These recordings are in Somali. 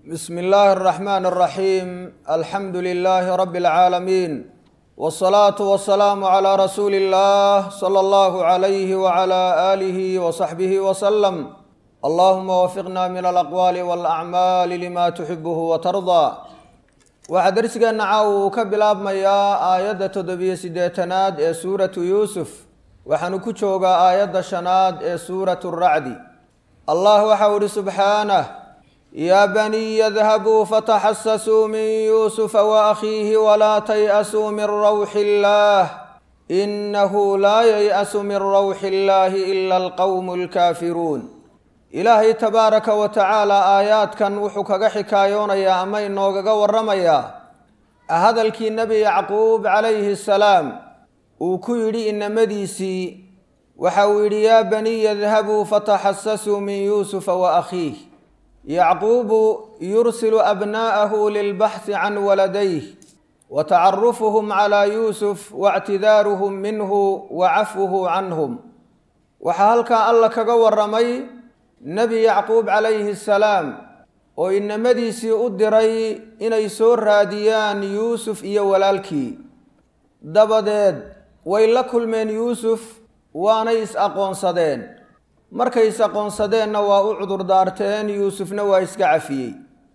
bsm اllahi الرحmn الرaحيم alxamdu لlh rb العaalمين والصlaaة والسlاam عlى rasuuli الlah slى اllah عlyh وعlى آlih وصaxbih وsلم allahuma wfiqna min alaqwaali wاlأcmaal lima tuxibh وtarضى waxaa dersigeenna caaw uu ka bilaabmayaa aayadda toddobiyo siddeetanaad ee suuratu yuusuf waxaanu ku joogaa aayadda shanaad ee suuratu racdi allah waxau ihi subxaanah yaa baniya dhabuu fataxasasuu min yuusufa waakhiihi walaa tay-asuu min rawxi illaah inahu laa yay-asu min rawxi illaahi ila alqowmu alkaafiruun ilaahay tabaaraka wa tacaala aayaadkan wuxuu kaga xikaayoonayaa ama inoogaga waramayaa hadalkii nebi yacquub calayhi salaam uu ku yidhi inamadiisii waxa uu yidhi yaa baniya dhabuu fataxasasuu min yuusufa wa akhiih yacquubu yursilu abnaa'ahu lilbaxhi can waladayh wa tacarufuhum calaa yuusuf waictidaaruhum minhu wa cafwuhu canhum waxaa halkaa alla kaga waramay nebi yacquub calayhi salaam oo inamadiisii u diray inay soo raadiyaan yuusuf iyo walaalkii dabadeed way la kulmeen yuusuf waanay is-aqoonsadeen markay is-aqoonsadeenna waa u cudurdaarteen yuusufna waa iska cafiyey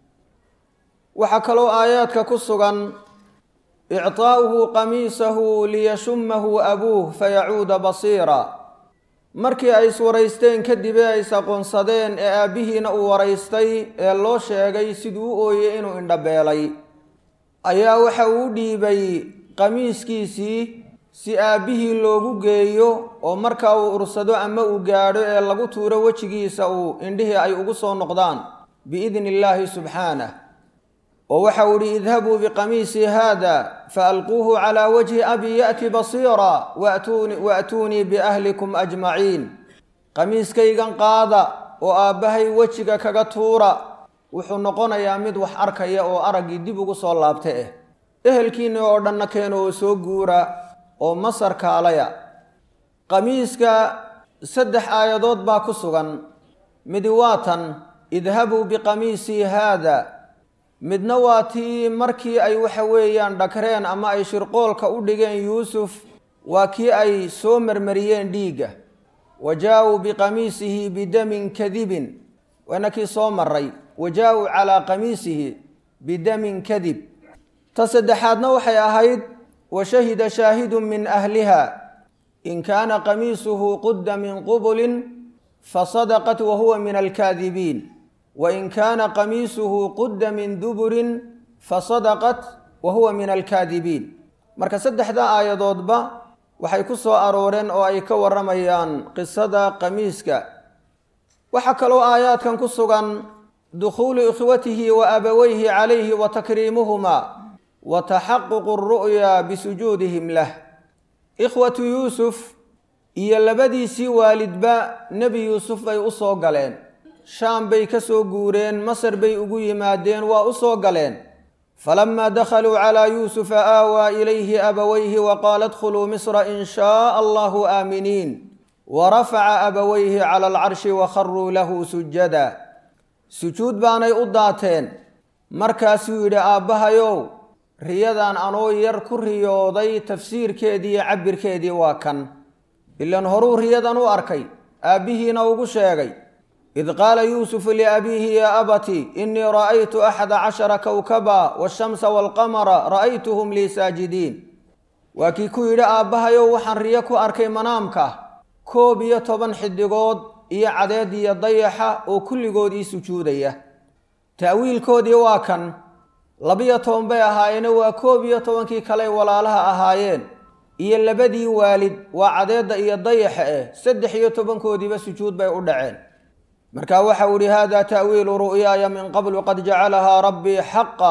waxaa kaloo aayaadka ku sugan ictaa'uhu qamiisahu liyashumahu abuuh fayacuuda basiira markii ay iswaraysteen kadib ee ay is-aqoonsadeen ee aabbihiina uu waraystay ee loo sheegay siduu u ooyey inuu indhabeelay ayaa waxa uu dhiibay qamiiskiisii si aabbihii loogu geeyo oo markaa uu ursado ama uu gaadho ee lagu tuuro wejigiisa uu indhihii ay ugu soo noqdaan biidni illaahi subxaanah oo waxa uu ihi idhabuu biqamiisii haada faalquuhu calaa wajhi abi ya'ti basiira waatuunii biahlikum ajmaciin qamiiskaygan qaada oo aabbahay wejiga kaga tuura wuxuu noqonayaa mid wax arkaya oo araggii dib ugu soo laabta eh ehelkiinni oo dhanna keeno oo soo guura oo masar kaalaya qamiiska saddex aayadood baa ku sugan midi waa tan idhabuu biqamiisii haada midna waa tii markii ay waxa weeyaan dhakreen ama ay shirqoolka u dhigeen yuusuf waa kii ay soo marmariyeen dhiigga wa jaa-uu biqamiisihi bidamin kadibin waana kii soo maray wa jaa-uu calaa qamiisihi bidamin kadib ta saddexaadna waxay ahayd wa shahida shaahidun min ahliha in kaana qamiisuhu qudda min qubulin fasadaqat wa huwa min alkaadibiin wain kaana qamiisuhu qudda min duburin fasadaqat wa huwa min alkaadibiin marka saddexda aayadoodba waxay ku soo arooreen oo ay ka waramayaan qisada qamiiska waxaa kaloo aayaadkan ku sugan dukhuulu ikhwatihi wa abaweyhi calayhi wa takriimuhumaa wa taxaququ ru'ya bisujuudihim lah ikhwatu yuusuf iyo labadiisii waalidba nebi yuusuf bay u soo galeen shaam bay ka soo guureen masar bay ugu yimaadeen waa u soo galeen falamaa dakhaluu calaa yuusufa aawaa ilayhi abawayhi wa qaala adkhuluu misra in shaaa allahu aaminiin wa rafaca abawayhi cala alcarshi wa kharuu lahu sujada sujuud baanay u daateen markaasuu yidhi aabbahayow riyadan anoo yar ku riyooday tafsiirkeedii iyo cabirkeedii waa kan ilan horuu riyadan u arkay aabbihiina ugu sheegay id qaala yuusufu liabiihi yaa abati inii ra'aytu axada cashara kowkaba waashamsa waalqamara ra'aytuhum lii saajidiin waa kii ku yidhi aabbahayow waxaan riyo ku arkay manaamka koob iyo toban xidigood iyo cadeed iyo dayaxa oo kulligood ii sujuudaya ta'wiilkoodii waa kan labiyo toban bay ahaayeene waa koob iyo tobankii kaley walaalaha ahaayeen iyo labadii waalid waa cadeedda iyo dayaxa eh saddex iyo tobankoodiiba sujuud bay u dhaceen marka waxau ihi hada ta'wiilu ru'yaaya min qablu qad jacalahaa rabbii xaqa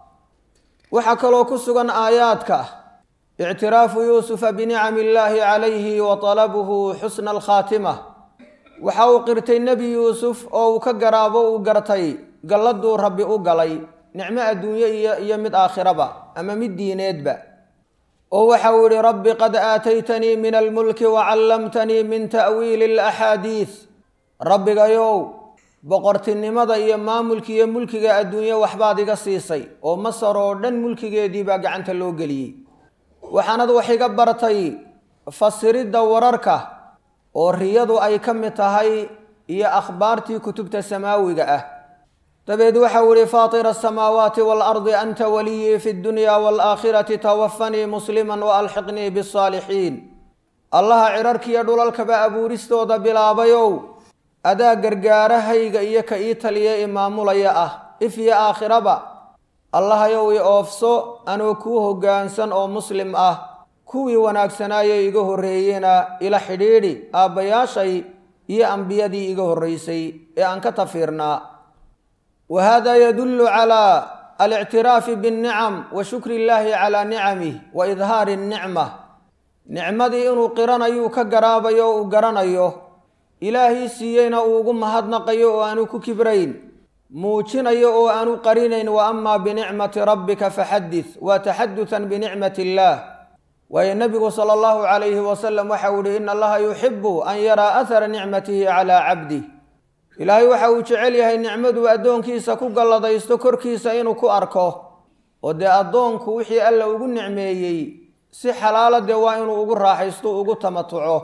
waxaa kaloo ku sugan aayaadka ictiraafu yuusufa binicami illaahi calayhi wa talabuhu xusna alkhaatima waxa uu qirtay nebi yuusuf oo uu ka garaabo uu gartay galladuu rabbi u galay nicmo adduunye iyo iyo mid aakhiraba ama mid diineedba oo waxa uu yihi rabbi qad aataytanii min almulki wacallamtanii min ta'wiili alaxaadiis rabbigayow boqortinimada iyo maamulka iyo mulkiga adduunye waxbaad iga siisay oo masar oo dhan mulkigeedii baa gacanta loo geliyey waxaanad wax iga bartay fasiridda wararka oo riyadu ay ka mid tahay iyo akhbaartii kutubta samaawiga ah dabeed waxau ihi faatira asamaawaati waalardi anta waliyii fi dunya waalaakhirati tawafanii musliman waalxiqnii bisaalixiin allaha cirarkiiyo dhulalkaba abuuristooda bilaabayow adaa gargaarahayga iyo ka ii taliya imaamulaya ah if iyo aakhiraba allahayow i oofso anoo kuu hoggaansan oo muslim ah kuwii wanaagsanaaye iga horreeyena ila xidhiidhi aabbayaashay iyo ambiyadii iga horraysay ee aan ka tafiirnaa wa hada yadullu calaa alictiraafi binnicam wa shukri illaahi calaa nicamih wa idhaari nnicma nicmadii inuu qiranayuu ka garaabayo o uu garanayo ilaahii siiyeyna uu ugu mahadnaqayo oo aanu ku kibrayn muujinayo oo aanu qarinayn wa amaa binicmati rabbika faxadith waa taxadutan binicmati illaah waayo nebigu sala allahu calayhi wasalam waxau ihi ina allaha yuxibu an yaraa ahara nicmatihi calaa cabdih ilaahay waxa uu jecel yahay nicmaduu addoonkiisa ku galladaysto korkiisa inuu ku arko oo dee addoonku wixii alla ugu nicmeeyey si xalaala dee waa inuu ugu raaxaysto ugu tamatuco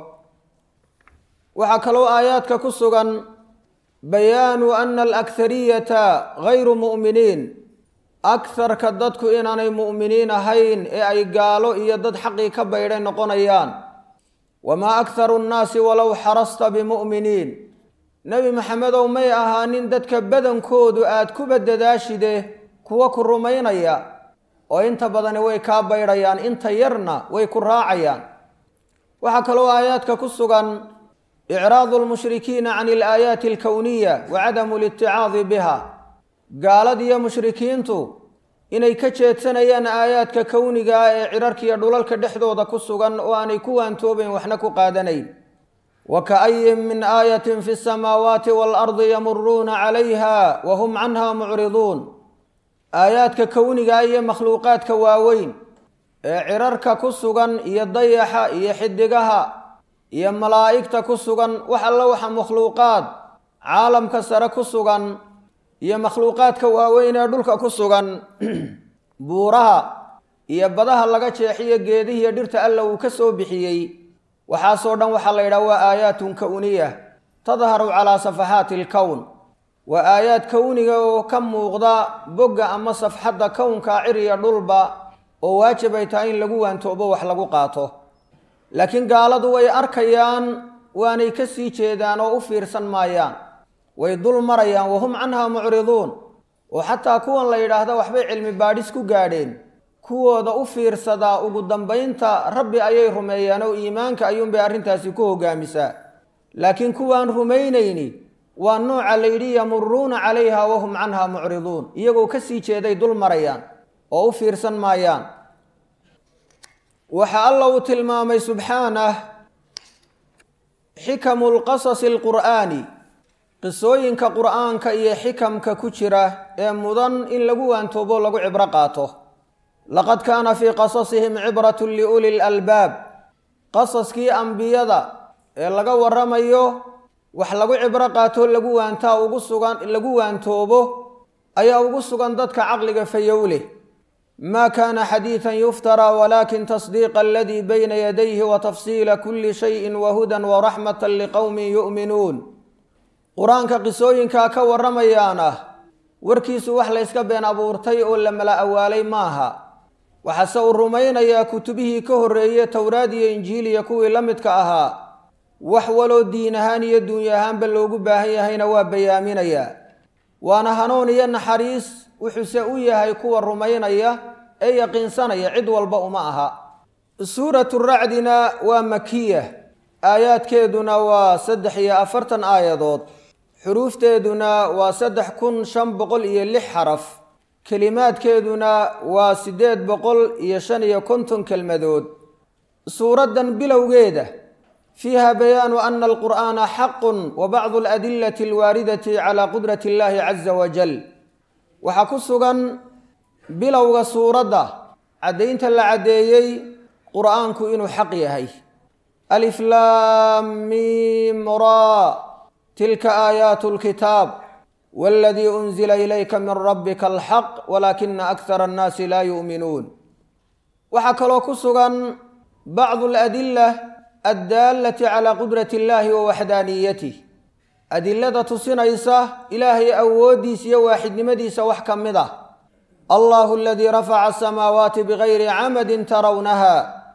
waxaa kaloo aayaadka ku sugan bayaanu ana alakhariyata gayru mu'miniin akharka dadku inaanay mu'miniin ahayn ee ay gaalo iyo dad xaqii ka baydhay noqonayaan wamaa akharu nnaasi walow xarasta bimu'miniin nebi maxamedow may ahaanin dadka badankoodu aad kuba dadaashide kuwa ku rumaynaya oo inta badani way kaa baydhayaan inta yarna way ku raacayaan waxaa kaloo aayaadka ku sugan icraadu lmushrikiina can alaayaati alkowniya wa cadamu liticaadi biha gaaladiyo mushrikiintu inay ka jeedsanayaan aayaadka kowniga ah ee cirarkiiyo dhulalka dhexdooda ku sugan oo aanay ku waantoobayn waxna ku qaadanayn wa ka'ayin min aayatin fi samaawaati waalardi yamuruuna calayha wa hum canha mucriduun aayaadka kowniga iyo makhluuqaadka waaweyn ee cirarka ku sugan iyo dayaxa iyo xidigaha iyo malaa'igta ku sugan wax alla waxa makhluuqaad caalamka sare ku sugan iyo makhluuqaadka waaweyn ee dhulka ku sugan buuraha iyo badaha laga jeexiyo geedihiiyo dhirta alla uu ka soo bixiyey waxaasoo dhan waxaa la yidhaha waa aayaatun kowniya tadharu calaa safaxaati alkown waa aayaad kowniga oo ka muuqda bogga ama safxadda kownka ciriya dhulba oo waajib ay tahay in lagu waantoobo wax lagu qaato laakiin gaaladu way arkayaan waanay ka sii jeedaan oo u fiirsan maayaan way dul marayaan wahum canha mucriduun oo xataa kuwan la yidhaahda waxbay cilmi baadhis ku gaadheen kuwooda u fiirsadaa ugu dambaynta rabbi ayay rumeeyaan oo iimaanka ayuunbay arrintaasi ku hogaamisaa laakiin kuwaan rumaynayni waa nooca la yidhi yamuruuna calayha wahum canha mucriduun iyagoo ka sii jeeday dul marayaan oo u fiirsan maayaan waxa alla uu tilmaamay subxaanah xikamu lqasasi alqur'aani qisooyinka qur'aanka iyo xikamka ku jira ee mudan in lagu waantoobo lagu cibro qaato laqad kaana fii qasasihim cibrat liuli lalbaab qasaskii ambiyada ee laga waramayo wax lagu cibro qaato lagu waantaa ugu sugan lagu waantoobo ayaa ugu sugan dadka caqliga fayowleh ma kana xadiiثa yuftarى walakin tasdiiqa aladii bayna yadayhi watafsiila kuli shayi wahudan waraxmata liqowmi yu'minuun qur-aanka qisooyinkaa ka warramayaan ah warkiisu wax layska been abuurtay oo la mala awaalay maaha waxaase uu rumaynayaa kutubihii ka horreeye towraad iyo injiil iyo kuwii la midka ahaa wax waloo diin ahaan iyo duunya ahaanba loogu baahan yahayna waa bayaaminayaa waana hanuun iyo naxariis wuxuuse u yahay kuwa rumaynaya ee yaqiinsanaya cid walba uma aha suuratu racdina waa makiya aayaadkeeduna waa saddex iyo afartan aayadood xuruufteeduna waa saddex kun shan boqol iyo lix xaraf kelimaadkeeduna waa siddeed boqol iyo shan iyo konton kelmadood suuraddan bilowgeeda fiiha bayaanu ana alqur'aana xaqun wa bacdu aladilati alwaaridati calaa qudrati illahi caza wajal waxaa ku sugan bilowga suuradda caddaynta la caddeeyey qur'aanku inuu xaq yahay aliflaam mim ra tilka aayaatu lkitaab waladii unzila ilayka min rabbika alxaq walaakina akhara annaasi laa yu'minuun waxaa kaloo ku sugan bacdu aladila addaalati calaa qudrati illahi wa waxdaaniyatih adilada tusinaysa ilaahay awooddiisa iyo waaxidnimadiisa wax ka mid ah allahu aladii rafaca asamaawaati bigayri camadin tarawnaha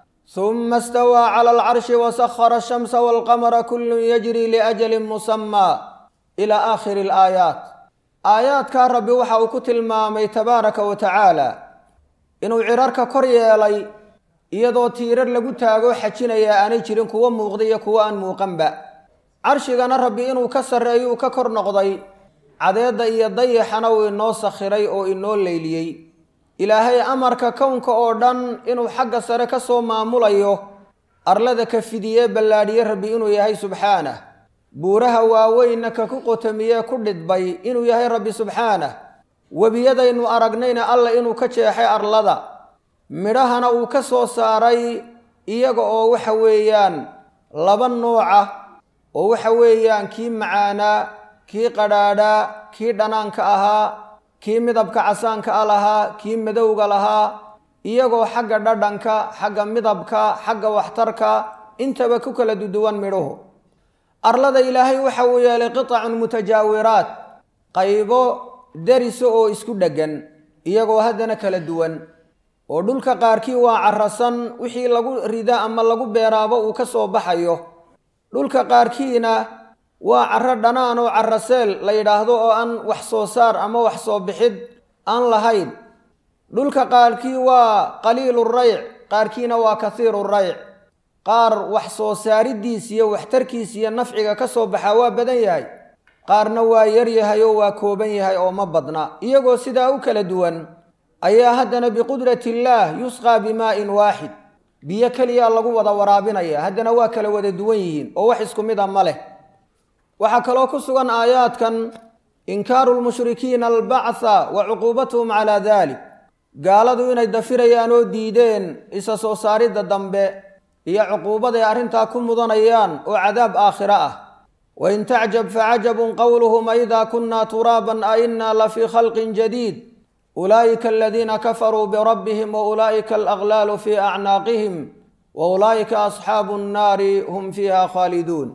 huma istawaa cala alcarshi wasahara ashamsa walqamara kullun yajri liajalin musamaa ila aakhiri alaayaat aayaadkaa rabbi waxa uu ku tilmaamay tabaaraka wa tacaala inuu cirarka kor yeelay iyadoo tiirar lagu taago xajinayaa aanay jirin kuwo muuqda iyo kuwo aan muuqanba carshigana rabbi inuu ka sarreeyo uu ka kor noqday cadeedda iyo dayaxana uu inoo sakhiray oo inoo leyliyey ilaahay amarka kownka oo dhan inuu xagga sare ka soo maamulayo arlada ka fidiyee ballaadhiye rabbi inuu yahay subxaanah buuraha waaweynna ka ku qotamiyee ku dhidbay inuu yahay rabbi subxaanah webiyadaynu aragnayna alla inuu ka jeexay arlada midhahana uu ka soo saaray iyaga oo waxa weeyaan laba nuuca oo waxa weeyaan kii macaanaa kii qadhaadhaa kii dhanaanka ahaa kii midabka casaanka a lahaa kii madowga lahaa iyagoo xagga dhadhanka xagga midabka xagga waxtarka intaba ku kala duduwan midhuhu arlada ilaahay waxa uu yeelay qitacun mutajaawiraat qaybo dariso oo isku dheggan iyagoo haddana kala duwan oo dhulka qaarkii waa carasan wixii lagu rida ama lagu beeraabo uu ka soo baxayo dhulka qaarkiina waa caro dhanaan oo caraseel la yidhaahdo oo aan wax soo saar ama wax soo bixid aan lahayn dhulka qaarkii waa qaliilu rayc qaarkiina waa kasiiru rayc qaar wax soo saaridiis iyo waxtarkiis iyo nafciga ka soo baxaa waa badan yahay qaarna waa yar yahay oo waa kooban yahay oo ma badna iyagoo sidaa u kala duwan ayaa haddana biqudrati illaah yusqaa bimaa'in waaxid biyo keliyaa lagu wada waraabinaya haddana waa kala wada duwan yihiin oo wax isku mid a ma leh waxaa kaloo ku sugan aayaadkan inkaaru lmushrikiina albactha wa cuquubatuhum calaa dalik gaaladu inay dafirayaan oo diideen isa soo saaridda dambe iyo cuquubaday arrintaa ku mudanayaan oo cadaab aakhiro ah wain tacjab facajabun qowluhum aidaa kunna turaaban a innaa la fii khalqin jadiid ulaa'ika aladiina kafaruu birabbihim wa ulaa'ika alaqlaalu fii acnaaqihim wa ulaa'ika asxaabu nnaari hum fiiha khaaliduun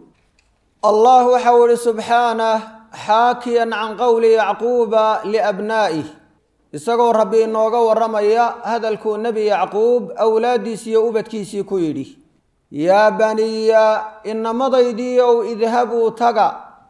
allah waxa uu ihi subxaanah xaakiyan can qowli yacquuba liabnaa'ih isagoo rabbi inooga warramaya hadalkuu nebi yacquub awlaaddiisii iyo ubadkiisii ku yidhi yaa baniya inamadaydiiow idhabuu taga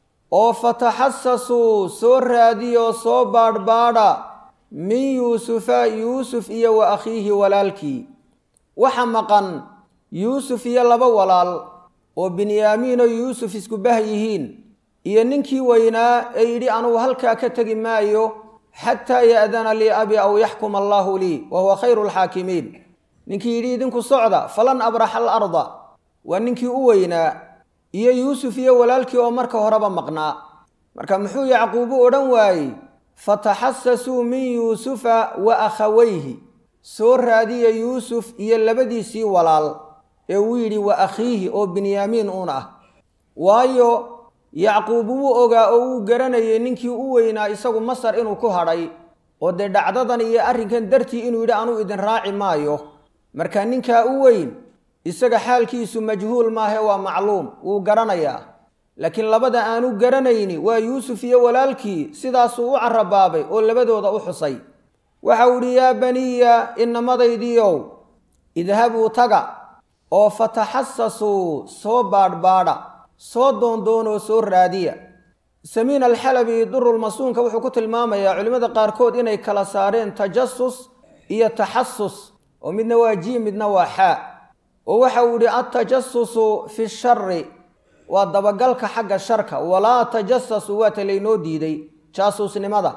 oo fataxasasuu soo raadiyoo soo baadhbaadha min yuusufa yuusuf iyo wa akhiihi walaalkii waxa maqan yuusuf iyo laba walaal oo binyaamiinoo yuusuf isku bah yihiin iyo ninkii weynaa ee yidhi anugu halkaa ka tegi maayo xataa ya'dana lii abi aw yaxkuma allaahu lii wa huwa khayru lxaakimiin ninkii yidhi idinku socda falan abraxa alarda waa ninkii u weynaa iyo yuusuf iyo walaalkii oo marka horeba maqnaa marka muxuu yacquubu odhan waayey fataxasasuu min yuusufa wa akhawayhi soo raadiya yuusuf iyo labadiisii walaal ee uu yidhi wa akhiihi oo binyaamiin uun ah waayo yacquub wuu ogaa oo wuu garanayay ninkii u weynaa isagu masar inuu ku hadhay oo dee dhacdadan iyo arrinkan dartii inuu yidhi anuu idin raaci maayo marka ninkaa u weyn isaga xaalkiisu majhuul maahe waa macluum wuu garanayaa laakiin labada aanu garanayni waa yuusuf iyo walaalkii sidaasuu u carabaabay oo labadooda u xusay waxa uu idhi yaa baniya inamadaydiiow idhabuu taga oo fataxasasuu soo baadhbaadha soo doondoonoo soo raadiya samiin alxalabi durulmasuunka wuxuu ku tilmaamayaa culimmada qaarkood inay kala saareen tajasus iyo taxasus oo midna waa jiim midna waa xaa oo waxa uu yidhi altajasusu fi shari waa dabagalka xagga sharka walaa tajasasu waa ta laynoo diiday jaasuusnimada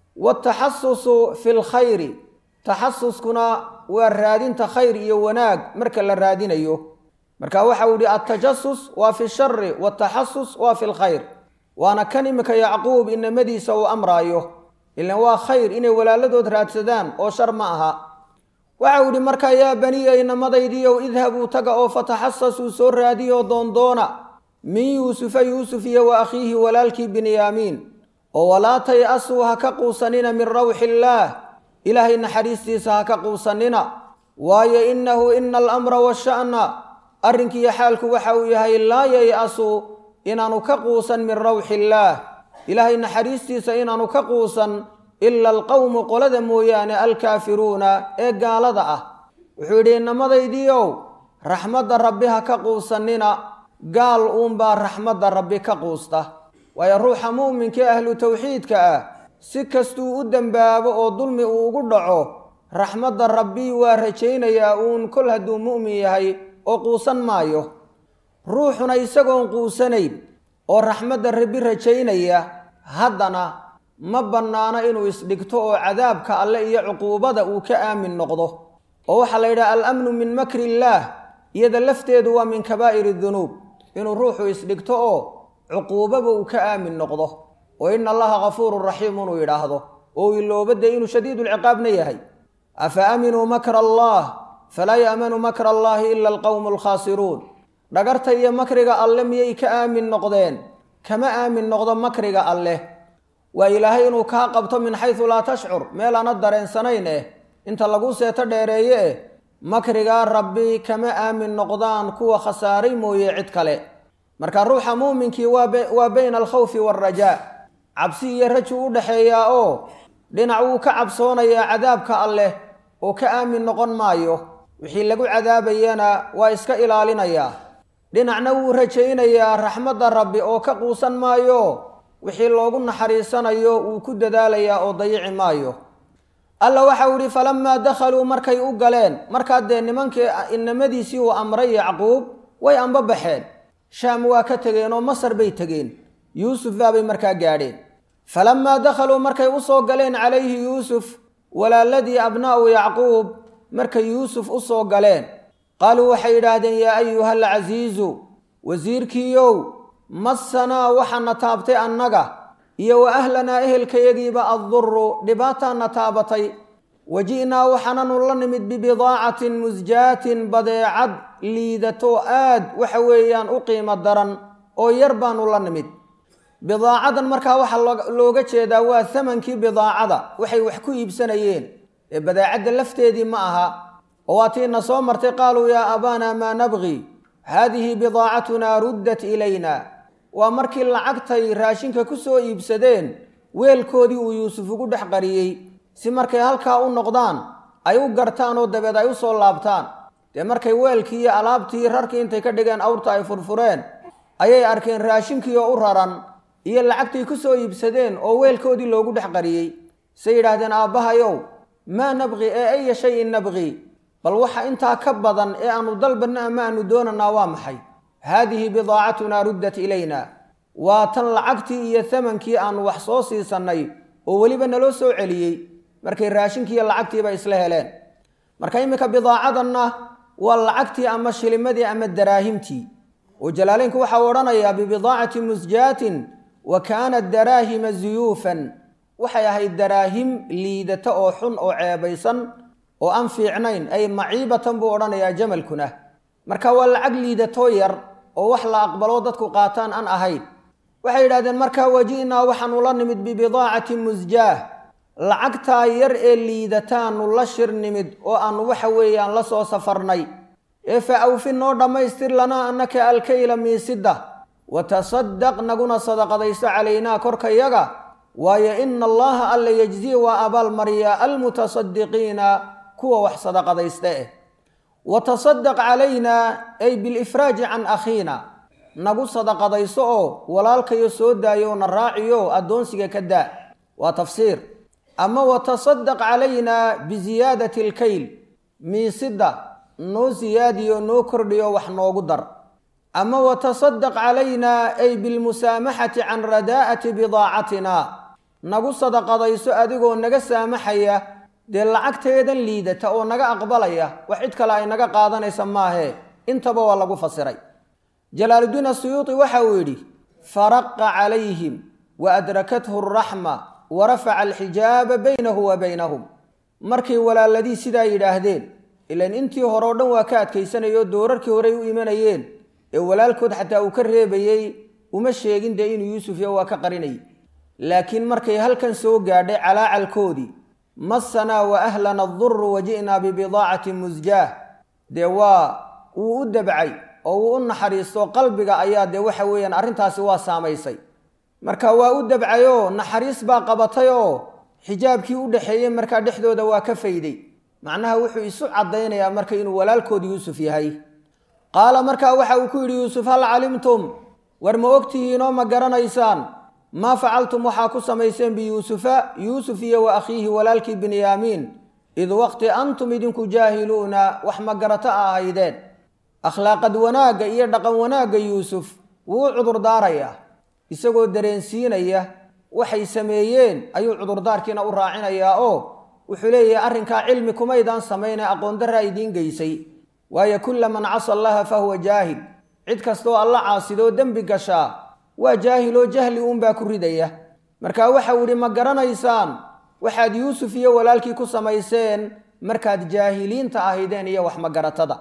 wataxasusu fi lkhayri taxasuskuna waa raadinta khayr iyo wanaag marka la raadinayo marka waxa uu yihi altajasus waa fi shari wataxasus waa fi lkhayr waana kan iminka yacquub inamadiisa uu amraayo ilan waa khayr inay walaaladood raadsadaan oo shar ma aha waxa uu yihi markaa yaa baniya inamadaydiiow idhabuu taga oo fataxasasuu soo raadiyoo doondoona min yuusufa yuusuf iyo wa akhiihi walaalkii binyaamiin oo walaa tay-asuu ha ka quusanina min rawxi illaah ilaahay naxariistiisa ha ka quusanina waayo innahu ina alamra washa'na arrinkiiyo xaalku waxa uu yahay laa yay-asu inaanu ka quusan min rawxi illaah ilaahay naxariistiisa inaanu ka quusan ila alqowmu qolada mooyaane alkaafiruuna ee gaalada ah wuxuu yidhi inamadaydiiow raxmadda rabbi ha ka quusanina gaal uunbaa raxmadda rabbi ka quusta waayo ruuxa mu'minka ee ahlu tawxiidka ah si kastuu u dembaabo oo dulmi uu ugu dhaco raxmadda rabbi waa rajaynayaa uun kol hadduu mu'min yahay oo quusan maayo ruuxuna isagoon quusanayn oo raxmadda rabbi rajaynaya haddana ma bannaano inuu isdhigto oo cadaabka alle iyo cuquubada uu ka aamin noqdo oo waxaa la yidhaha alamnu min makri illaah iyada lafteedu waa min kabaa'iri dunuub inuu ruuxu isdhigto oo cuquubaba uu ka aamin noqdo oo ina allaha kafuurun raxiim inuu yidhaahdo oo iloobade inuu shadiidulciqaabna yahay afa aaminuu makra allah falaa yaamanu makra allaahi ila alqowmu alkhaasiruun dhagarta iyo makriga alle miyay ka aamin noqdeen kama aamin noqdo makriga alleh waa ilaahay inuu kaa qabto min xaysu laa tashcur meel aana dareensanayn eh inta lagu seeto dheereeye eh makrigaa rabbi kama aamin noqdaan kuwa khasaaray mooye cid kale marka ruuxa muuminkii waa bayna alkhawfi waalrajaa cabsi iyo raji u dhexeeyaa oo dhinac wuu ka cabsoonayaa cadaabka alleh oo ka aamin noqon maayo wixii lagu cadaabayana waa iska ilaalinayaa dhinacna wuu rajaynayaa raxmadda rabbi oo ka quusan maayo wixii loogu naxariisanayo wuu ku dadaalayaa oo dayici maayo alla waxau idhi falamaa dakhaluu markay u galeen markaa dee nimankii inamadiisii uu amray yacquub way anba baxeen shaam waa ka tegeen oo masar bay tegeen yuusuf baabay markaa gaadheen falamaa dakhaluu markay u soo galeen calayhi yuusuf walaaladii abnaa'u yacquub markay yuusuf u soo galeen qaaluu waxay yidhaahdeen yaa ayuha alcasiizu wasiirkiiyow massanaa waxaana taabtay annaga iyo wa ahlanaa ehelkayagiiba adduru dhibaataana taabatay waji'naa waxaananu la nimid bibidaacatin musjaatin badeecad liidato aad waxa weeyaan u qiimo daran oo yar baanu la nimid bidaacadan markaa waxaa looga jeedaa waa thamankii bidaacada waxay wax ku iibsanayeen ee badeecadda lafteedii ma aha oo waa tiina soo martay qaaluu yaa abaana maa nabqi haadihi bidaacatunaa ruddat ilayna waa markii lacagtay raashinka ku soo iibsadeen weelkoodii uu yuusuf ugu dhex qariyey si markay halkaa u noqdaan ay u gartaan oo dabeed ay u soo laabtaan dee markay weelkii iyo alaabtii rarkii intay ka dhigeen awrta ay furfureen ayay arkeen raashinkii oo u raran iyo lacagtay ku soo iibsadeen oo weelkoodii loogu dhex qariyey say yidhaahdeen aabbahayow maa nabqi ee aya shayin nabqi bal waxa intaa ka badan ee aanu dalbanna ama aanu doonanaa waa maxay haadihi bidaacatunaa ruddat ilayna waa tan lacagtii iyo thamankii aanu wax soo siisannay oo weliba naloo soo celiyey markay raashinkiiyo lacagtiiba isla heleen marka iminka bidaacadanna waa lacagtii ama shilimadii ama daraahimtii oo jalaaleynku waxau odhanayaa bibidaacati musjaatin wa kaanat daraahima zuyuufan waxay ahayd daraahim liidata oo xun oo ceebaysan oo aan fiicnayn ay maciibatan buu odhanayaa jamalkuna marka waa lacag liidatoo yar oo wax la aqbaloo dadku qaataan aan ahayn waxay yidhahdeen markaa waji'naa waxaanu la nimid bibidaacati musjaah lacagtaa yar ee liidataanu la shir nimid oo aanu waxa weeyaan la soo safarnay ee fa awfi noo dhammaystir lanaa annaka alkayla miisidda wa tasaddaq naguna sadaqadayso calaynaa korkayaga waayo ina allaha alla yejzii waa abaalmariyaa almutasadiqiina kuwa wax sadaqadaysta eh wa tasadaq calaynaa ay bilifraaji can akhiina nagu sadaqadayso oo walaalkayo soo daayo na raaciyo addoonsiga ka daa waa tafsiir ama wa tasadaq calaynaa biziyaadati alkayl miisidda noo siyaadiyo noo kordhiyo wax noogu dar ama wa tasadaq calaynaa ay bilmusaamaxati can radaa'ati bidaacatina nagu sadaqadayso adigoo naga saamaxaya dee lacagteedan liidata oo naga aqbalaya wax cid kale ay naga qaadanaysa maahee intaba waa lagu fasiray jalaaludiin asuyuuti waxa uu yidhi faraqa calayhim wa adrakathu araxma wa rafaca alxijaaba baynahu wa baynahum markay walaaladii sidaa yidhaahdeen ilan intii hore o dhan waa ka adkaysanayoo doorarkii horey u imanayeen ee walaalkood xataa uu ka reebayey uma sheegin dee inuu yuusuf yo waa ka qarinayay laakiin markay halkan soo gaadhay calaacalkoodii massanaa wa ahlana adurru wa ji'naa bibidaacatin musjaah dee waa wuu u dabcay oo wuu u naxariisto qalbiga ayaa dee waxa weeyaan arrintaasi waa saamaysay marka waa u dabcayoo naxariis baa qabatay oo xijaabkii u dhexeeyey markaa dhexdooda waa ka fayday macnaha wuxuu isu caddaynayaa marka inuu walaalkood yuusuf yahay qaala markaa waxa uu ku yidhi yuusuf hal calimtum war ma ogtihiinoo ma garanaysaan maa facaltum waxaa ku samayseen biyuusufa yuusuf iyo wa akhiihi walaalkii binyaamiin id waqti antum idinku jaahiluuna wax ma garato a ahaydeen akhlaaqad wanaagga iyo dhaqan wanaagga yuusuf wuu u cudurdaarayaa isagoo dareensiinaya waxay sameeyeen ayuu cudurdaarkiina u raacinayaa oo wuxuu leeyahay arrinkaa cilmi kumaydaan samayne aqoon darraa idiin geysay waayo kulla man casa allaha fa huwa jaahil cid kastooo alla caasidoo dembi gashaa waa jaahiloo jahli uunbaa ku ridaya marka waxau idhi ma garanaysaan waxaad yuusuf iyo walaalkii ku samayseen markaad jaahiliinta ahaydeen iyo wax magaratada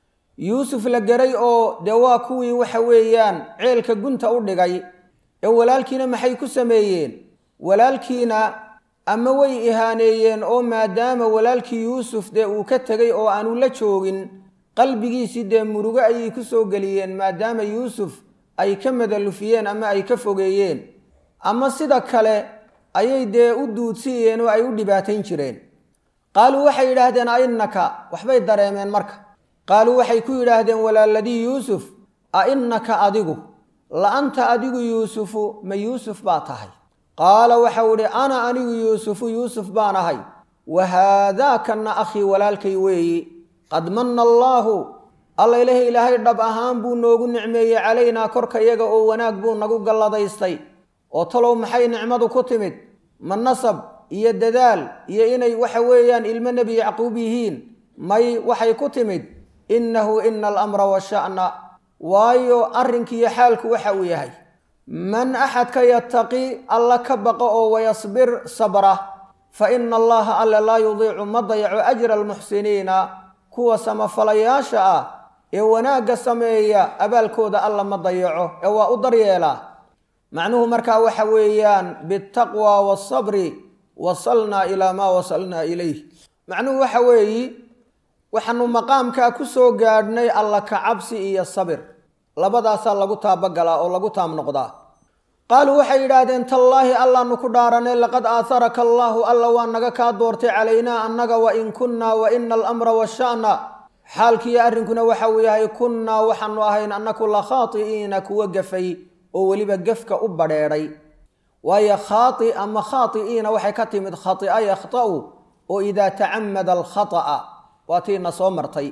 yuusuf la geray oo dee waa kuwii waxa weeyaan ceelka gunta u dhigay ee walaalkiina maxay ku sameeyeen walaalkiina ama way ihaaneeyeen oo maadaama walaalkii yuusuf dee uu ka tegay oo aanu la joogin qalbigiisii dee murugo ayay ku soo geliyeen maadaama yuusuf ay ka madalufiyeen ama ay ka fogeeyeen ama sida kale ayay dee u duudsiyeen oo ay u dhibaatayn jireen qaaluu waxay yidhaahdeen a innaka waxbay dareemeen marka qaaluu waxay ku yidhaahdeen walaaladii yuusuf a innaka adigu la anta adigu yuusufu ma yuusuf baa tahay qaala waxau idhi ana anigu yuusufu yuusuf baan ahay wa haadaakana akhii walaalkay weeyi qad manna allaahu alla ilahi ilaahay dhab ahaan buu noogu nicmeeyey calaynaa korka yaga oo wanaag buu nagu galladaystay oo talow maxay nicmadu ku timid ma nasab iyo dadaal iyo inay waxa weeyaan ilmo nebi yacquub yihiin may waxay ku timid innahu ina alamra washa'na waayo arrinkiiyo xaalku waxa uu yahay man axadka yattaqi alla ka baqo oo wayasbir sabra fa ina allaha alle laa yudiicu ma dayaco ajra almuxsiniina kuwa samafalayaasha ah ee wanaagga sameeya abaalkooda alla ma dayaco ee waa u daryeelaa macnuhu markaa waxa weeyaan bitaqwa waasabri wasalnaa ilaa maa wasalnaa ilayh macnuhu waxa weeyi waxaanu maqaamkaa ku soo gaadhnay alla ka cabsi iyo sabir labadaasaa lagu taabagalaa oo lagu taam noqdaa qaaluu waxay yidhaahdeen tallaahi allaanu ku dhaaranay laqad aaharaka allaahu alla waa naga kaa doortay calaynaa annaga wa in kunnaa wa ina alamra washa'na xaalkiiyo arrinkuna waxa uu yahay kunnaa waxaanu ahayn annaku la khaati'iina kuwa gafay oo weliba gefka u badheedhay waayo khaati ama khaati'iina waxay ka timid khati'a yakhta'u oo idaa tacamada alkhata'a waa tiina soo martay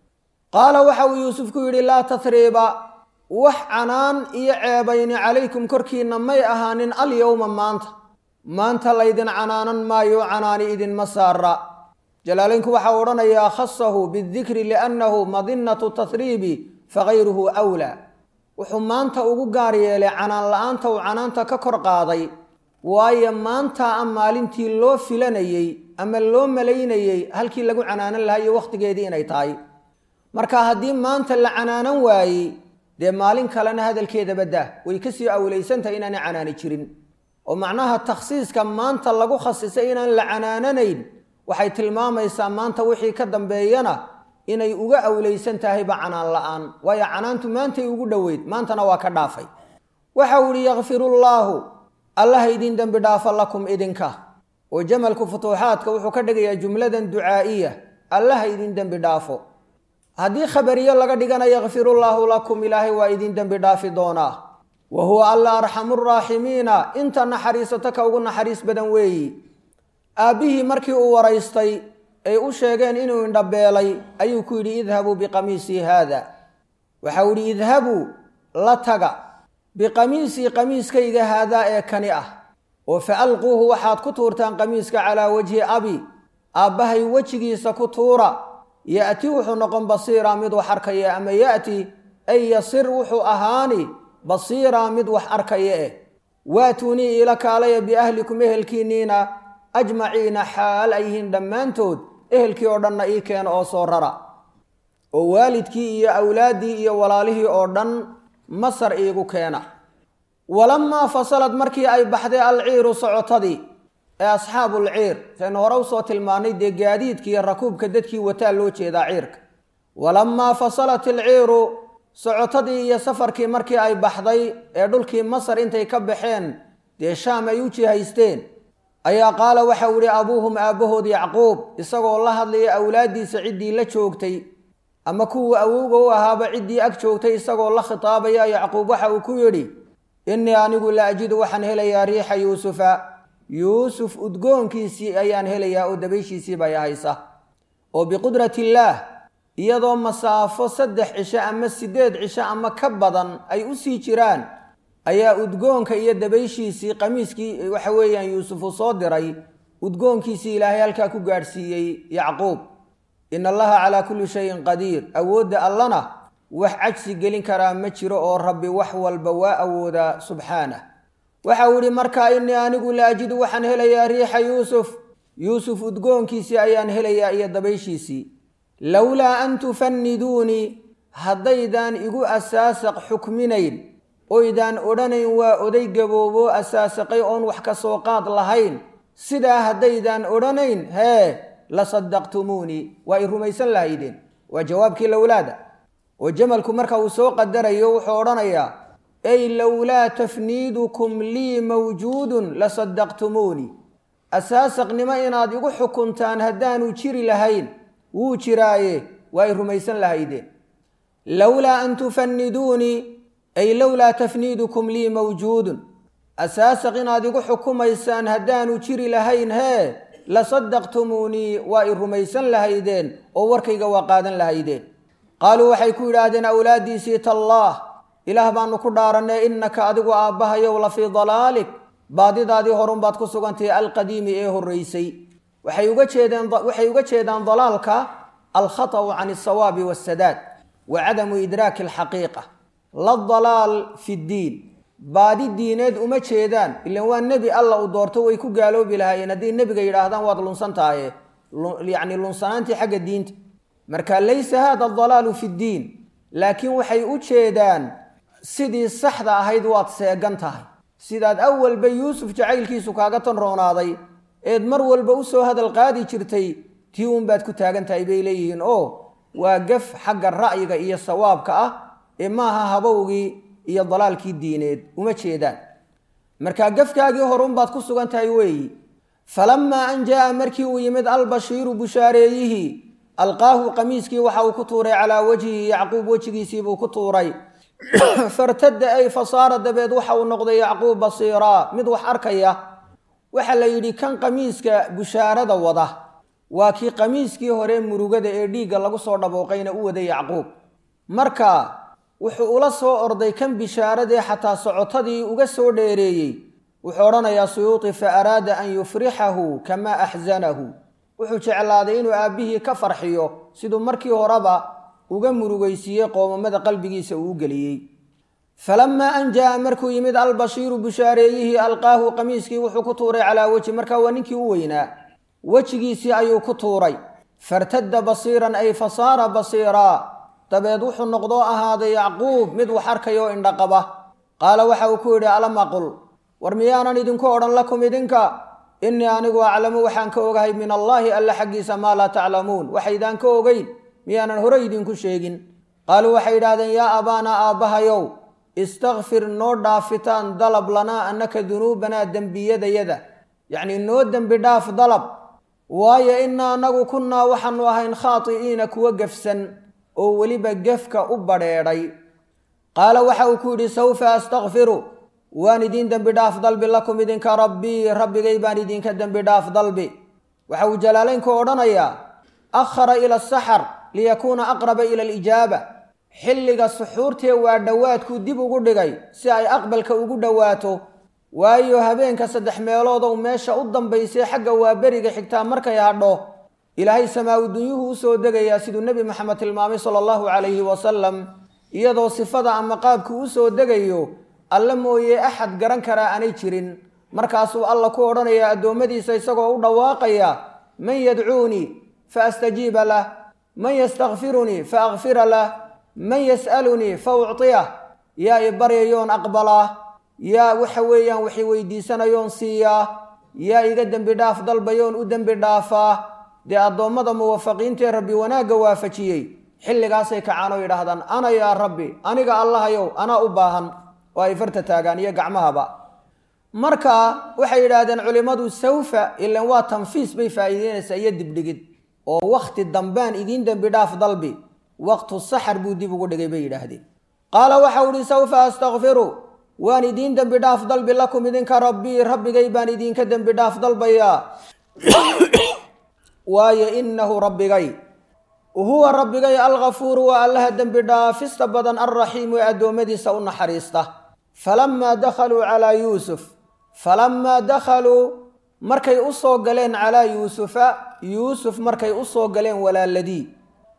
qaala waxa uu yuusuf ku yidhi laa tasriiba wax canaan iyo ceebayni calaykum korkiinna may ahaanin alyowma maanta maanta laydin canaanan maayo canaani idinma saara jalaalaynku waxaa odhanayaa khasahu bidikri liannahu madinatu tasriibi fagayruhu wlaa wuxuu maanta ugu gaar yeelay canaan la-aanta uu canaanta ka kor qaaday waayo maanta a maalintii loo filanayey ama loo malaynayey halkii lagu canaanan lahaa iyo wakhtigeedii inay tahay marka haddii maanta la canaanan waayey dee maalin kalena hadalkeedaba dah way kasii awlaysantahay inaanay canaani jirin oo macnaha takhsiiska maanta lagu khasisay inaan la canaananayn waxay tilmaamaysaa maanta wixii ka dambeeyana inay uga awlaysan tahayba canaan la-aan waayo canaantu maantay ugu dhoweyd maantana waa ka dhaafay waxa uu ihi yakfirullaahu allaha idin dembi dhaafa lakum idinka oo jamalku futuuxaadka wuxuu ka dhigayaa jumladan ducaa'iya allaha idin dembi dhaafo haddii khabariyo laga dhigana yakfirullaahu lakum ilaahay waa idin dembi dhaafi doonaa wa huwa alla arxamu raaximiina inta naxariisato ka ugu naxariis badan weeyi aabbihii markii uu waraystay ay u sheegeen inuu indhabeelay ayuu ku yidhi idhabuu biqamiisii haada waxau yidhi idhabuu la taga biqamiisii qamiiskayga haadaa ee kani ah oo fa alquuhu waxaad ku tuurtaan qamiiska calaa wajhi abi aabbahay wejigiisa ku tuura ya'ti wuxuu noqon basiiraa mid wax arkaya ama ya'ti ay yasir wuxuu ahaani basiiraa mid wax arkaya eh waatuunii ila kaalaya biahlikum ehelkiinniina ajmaciina xaal ay yihiin dhammaantood ehelkii oo dhanna ii keena oo soo rara oo waalidkii iyo awlaaddii iyo walaalihii oo dhan masar iigu keena walamaa fasalad markii ay baxday alciiru socotadii ee asxaabulciir saynu hore usoo tilmaanay dee gaadiidka iyo rakuubka dadkii wataa loo jeedaa ciirka walamaa fasalat alciiru socotadii iyo safarkii markii ay baxday ee dhulkii masar intay ka baxeen dee shaam ay u jihaysteen ayaa qaala waxau ihi abuuhum aabbahood yacquub isagoo la hadlaya awlaaddiisa ciddii la joogtay ama kuwii awowga u ahaaba ciddii ag joogtay isagoo la khitaabaya yacquub waxa uu ku yidhi innii anigu la ajidu waxaan helayaa riixa yuusufa yuusuf udgoonkiisii ayaan helayaa oo dabayshiisii bay haysa oo biqudrati illaah iyadoo masaafo saddex cisho ama siddeed cisho ama ka badan ay u sii jiraan ayaa udgoonka iyo dabayshiisii qamiiskii waxa weeyaan yuusuf uu soo diray udgoonkiisii ilaahay halkaa ku gaadhsiiyey yacquub in allaha calaa kulli shayin qadiir awoodda allana wax cajsi gelin karaa ma jiro oo rabbi wax walba waa awoodaa subxaanah waxa uu ihi markaa innii anigu la ajidu waxaan helayaa riixa yuusuf yuusuf udgoonkiisii ayaan helayaa iyo dabayshiisii lowlaa an tufanniduunii haddaydaan igu asaasaq xukminayn oydaan odhanayn waa oday gabooboo asaasaqay oon wax ka soo qaad lahayn sidaa haddaydaan odhanayn hee la saddaqtumuunii waa i rumaysan lahaydeen waa jawaabkii lowlaada oo jamalku marka uu soo qadarayo wuxuu odhanayaa ey lowlaa tafniidukum lii mawjuudun la saddaqtumuunii asaasaqnimo inaad igu xukuntaan haddaanu jiri lahayn wuu jiraaye waa i rumaysan lahaydeen lowlaa an tufanniduunii ay lowlaa tafniidukum lii mawjuudun asaasaq inaad igu xukumaysaan haddaanu jiri lahayn hee la saddaqtumuunii waa i rumaysan lahaydeen oo warkayga waa qaadan lahaydeen qaaluu waxay ku yidhaahdeen awlaaddiisii tallaah ilaah baanu ku dhaarannay innaka adigu aabbahayow la fii dalaalik baadidaadii horunbaad ku sugantahay alqadiimi ee horraysay waxay uga jeedeen waxay uga jeedaan dalaalka alkhata'u can alsawaabi waasadaad wa cadamu idraaki alxaqiiqa la dalaal fi ddiin baadi diineed uma jeedaan ilan waa nebi alla uu doorto way ku gaaloobi lahaayeen hadday nebiga yidhaahdaan waad lunsan tahaye yacni lunsanaantii xagga diinta marka laysa hada dalaalu fi ddiin laakiin waxay u jeedaan sidii saxda ahayd waad seegan tahay sidaad awalba yuusuf jacaylkiisu kaaga tan roonaaday eed mar walba u soo hadal qaadi jirtay tii uunbaad ku taagan tahay bay leeyihiin oo waa gaf xagga ra'yiga iyo sawaabka ah ee maaha habowgii iyo dalaalkii diineed uma jeedaan markaa gafkaagii horunbaad ku sugan tahay weeyi falammaa an jaa'a markii uu yimid albashiiru bushaareeyihii alqaahu qamiiskii waxa uu ku tuuray calaa wajhihi yacquub wejigiisiibuu ku tuuray fartadda ay fasaara dabeed waxa uu noqday yacquub basiiraa mid wax arkaya waxaa la yidhi kan qamiiska bushaarada wada waa kii qamiiskii hore murugada ee dhiigga lagu soo dhabooqayna u waday yacquub marka wuxuu ula soo orday kan bishaaradee xataa socotadii uga soo dheereeyey wuxuu odhanayaa suyuuti fa araada an yufrixahu kamaa axsanahu wuxuu jeclaaday inuu aabbihii ka farxiyo siduu markii horeba uga murugaysiiyey qoomamada qalbigiisa uu u geliyey falammaa an jaa'a markuu yimid albashiiru bushaareeyihii alqaahu qamiiskii wuxuu ku tuuray calaa weji markaa waa ninkii u weynaa wejigiisii ayuu ku tuuray fartadda basiiran ay fasaara basiiraa dabeed wuxuu noqdoo ahaaday yacquub mid wax arkayoo indhaqaba qaala waxa uu ku yidhi alam aqul war miyaanan idinku odhan lakum idinka innii anigu aclamu waxaan ka ogahay min allaahi alla xaggiisa maa laa taclamuun waxaydaan ka ogeyn miyaanan hore idinku sheegin qaaluu waxay yidhahdeen yaa abaanaa aabbahayow istakfir noo dhaafitaan dalab lanaa annaka dunuubanaa dembiyadayada yacnii noo dembi dhaaf dalab waayo innaa anagu kunnaa waxaanu ahayn khaati'iina kuwa gefsan oo weliba gefka u badheedhay qaala waxa uu ku yidhi sawfa astakfiru waan idiin dembi dhaaf dalbi lakum idinka rabbii rabbigay baan idinka dembi dhaaf dalbi waxa uu jalaalaynku odhanayaa akhara ila asaxar liyakuuna aqraba ila alijaaba xilliga suxuurtee waa dhowaadkuu dib ugu dhigay si ay aqbalka ugu dhowaato waayo habeenka saddex meeloodow meesha u dambaysay xagga waa beriga xigtaa markay hadho ilaahay samaawi dunyuhu u soo degayaa siduu nebi maxamed tilmaamay sala allahu calayhi wasalam iyadoo sifada ama qaabku u soo degayo alle mooye axad garan karaa aanay jirin markaasuu alla ku odhanayaa addoommadiisa isagoo u dhawaaqaya man yadcuunii fa astajiiba lah man yastakfirunii fa akfira lah man yas'alunii fa uctiyah yaa i baryayoon aqbalaa yaa waxa weeyaan waxay weydiisanayoon siiyaa yaa iga dembi dhaaf dalbayoon u dembi dhaafaa dee addoommada muwafaqiintaee rabbi wanaagga waafajiyey xilligaasay kacaan oo yidhaahdaan ana yaa rabbi aniga allahayow anaa u baahan oo ay farta taagaan iyo gacmahaba marka waxay yidhaahdeen culimmadu sawfa ilan waa tanfiis bay faa'iideynaysaa iyo dibdhigid oo wakhti dambaan idiin dembi dhaaf dalbi waqtu saxar buu dib ugu dhigay bay yidhaahdeen qaala waxau ihi sawfa astakfiru waan idiin dembi dhaaf dalbi lakum idinka rabbii rabbigay baan idinka dembi dhaaf dalbayaa waayo innahu rabbigay huwa rabbigay alghafuuru waa allaha dembi dhaafista badan alraxiimu ee addoommadiisa u naxariista falammaa dakhaluu calaa yuusuf falammaa dakhaluu markay u soo galeen calaa yuusufa yuusuf markay u soo galeen walaaladii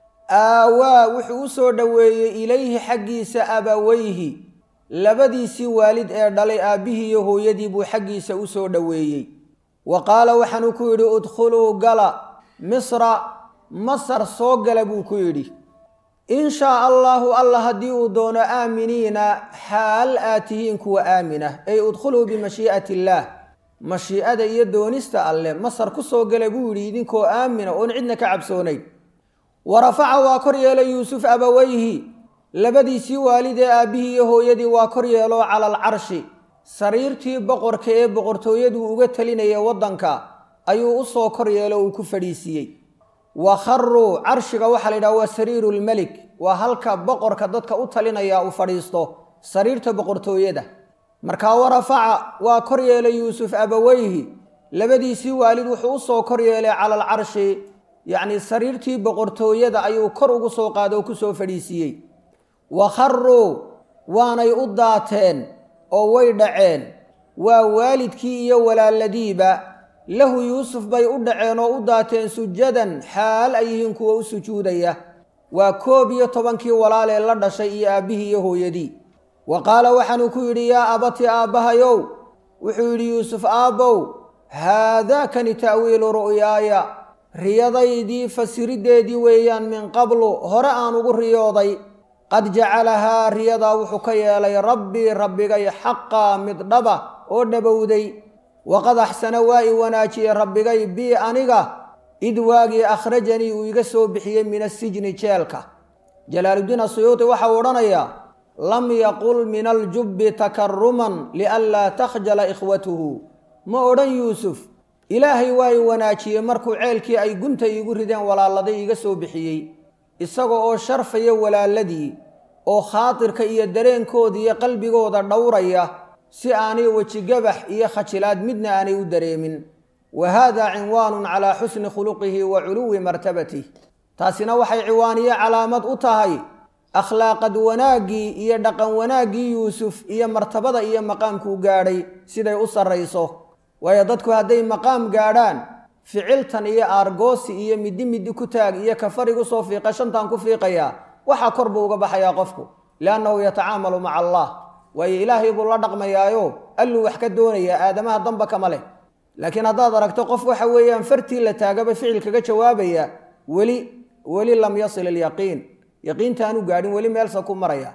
aawaa wuxuu u soo dhoweeyey ilayhi xaggiisa abaweyhi labadiisii waalid ee dhalay aabbihii iyo hooyadii buu xaggiisa u soo dhoweeyey wa qaala waxaanuu ku yidhi udkhuluu gala misra masar soo gala buu ku yidhi in shaa allaahu alla haddii uu doono aaminiina xaal aad tihiin kuwa aamina ay udkhuluu bimashii'ati illaah mashii'ada iyo doonista alleh masar ku soo gala buu yidhi idinkoo aamina oon cidna ka cabsoonayn wa rafaca waa kor yeelay yuusuf abaweyhi labadiisii waalid ee aabbihii iyo hooyadii waa kor yeeloo cala alcarshi sariirtii boqorka ee boqortooyaduu uga talinaya waddanka ayuu u soo kor yeelo uu ku fadhiisiiyey wa kharuu carshiga waxaa la yidhaha waa sariiru lmelik waa halka boqorka dadka u talinaya uu fadhiisto sariirta boqortooyada markaa wa rafaca waa kor yeelay yuusuf abaweyhi labadiisii waalid wuxuu u soo kor yeelay cala alcarshi yacnii sariirtii boqortooyada ayuu kor ugu soo qaado oo ku soo fadhiisiiyey wa kharuu waanay u daateen oo way dhaceen waa waalidkii iyo walaaladiiba lahu yuusuf bay u dhaceen oo u daateen sujadan xaal ay yihiin kuwa u sujuudaya waa koob iyo tobankii walaalee la dhashay iyo aabbihii iyo hooyadii wa qaala waxaanuu ku yidhi yaa abati aabbahayow wuxuu yidhi yuusuf aabbow haadaakani ta'wiilu ru'yaaya riyadaydii fasiriddeedii weeyaan min qablu hore aan ugu riyooday qad jacalahaa riyadaa wuxuu ka yeelay rabbii rabbigay xaqaa mid dhaba oo dhabowday waqad axsana waa i wanaajiyey rabbigay bii aniga id waagii akhrajanii uu iga soo bixiyey min asijni jeelka jalaaluddiin asuyuuti waxa uu odhanayaa lam yaqul min aljubbi takaruman lianlaa takhjala ikhwatuhu ma odhan yuusuf ilaahay waa i wanaajiyey markuu ceelkii ay gunta iigu rideen walaaladay iga soo bixiyey isaga oo sharfaya walaaladii oo khaatirka iyo dareenkooda iyo qalbigooda dhowraya si aanay wejigabax iyo khajilaad midna aanay u dareemin wa haadaa cinwaanun calaa xusni khuluqihi wa culuwi martabatih taasina waxay ciwaaniye calaamad u tahay akhlaaqad wanaaggii iyo dhaqan wanaaggii yuusuf iyo martabada iyo maqaamkuu gaadhay siday u sarrayso waayo dadku hadday maqaam gaadhaan ficiltan iyo aargoosi iyo middi middi ku taag iyo kafarigu soo fiiqa shantan ku fiiqayaa waxaa kor buu uga baxayaa qofku liannahu yatacaamalu maca allah waayo ilaahay buu la dhaqmayaayo alluu wax ka doonayaa aadamaha damba kama leh laakiin haddaad aragto qof waxa weeyaan fartii la taagaba ficil kaga jawaabaya weli weli lam yasil ilyaqiin yaqiintaanu gaadhin weli meelsa ku maraya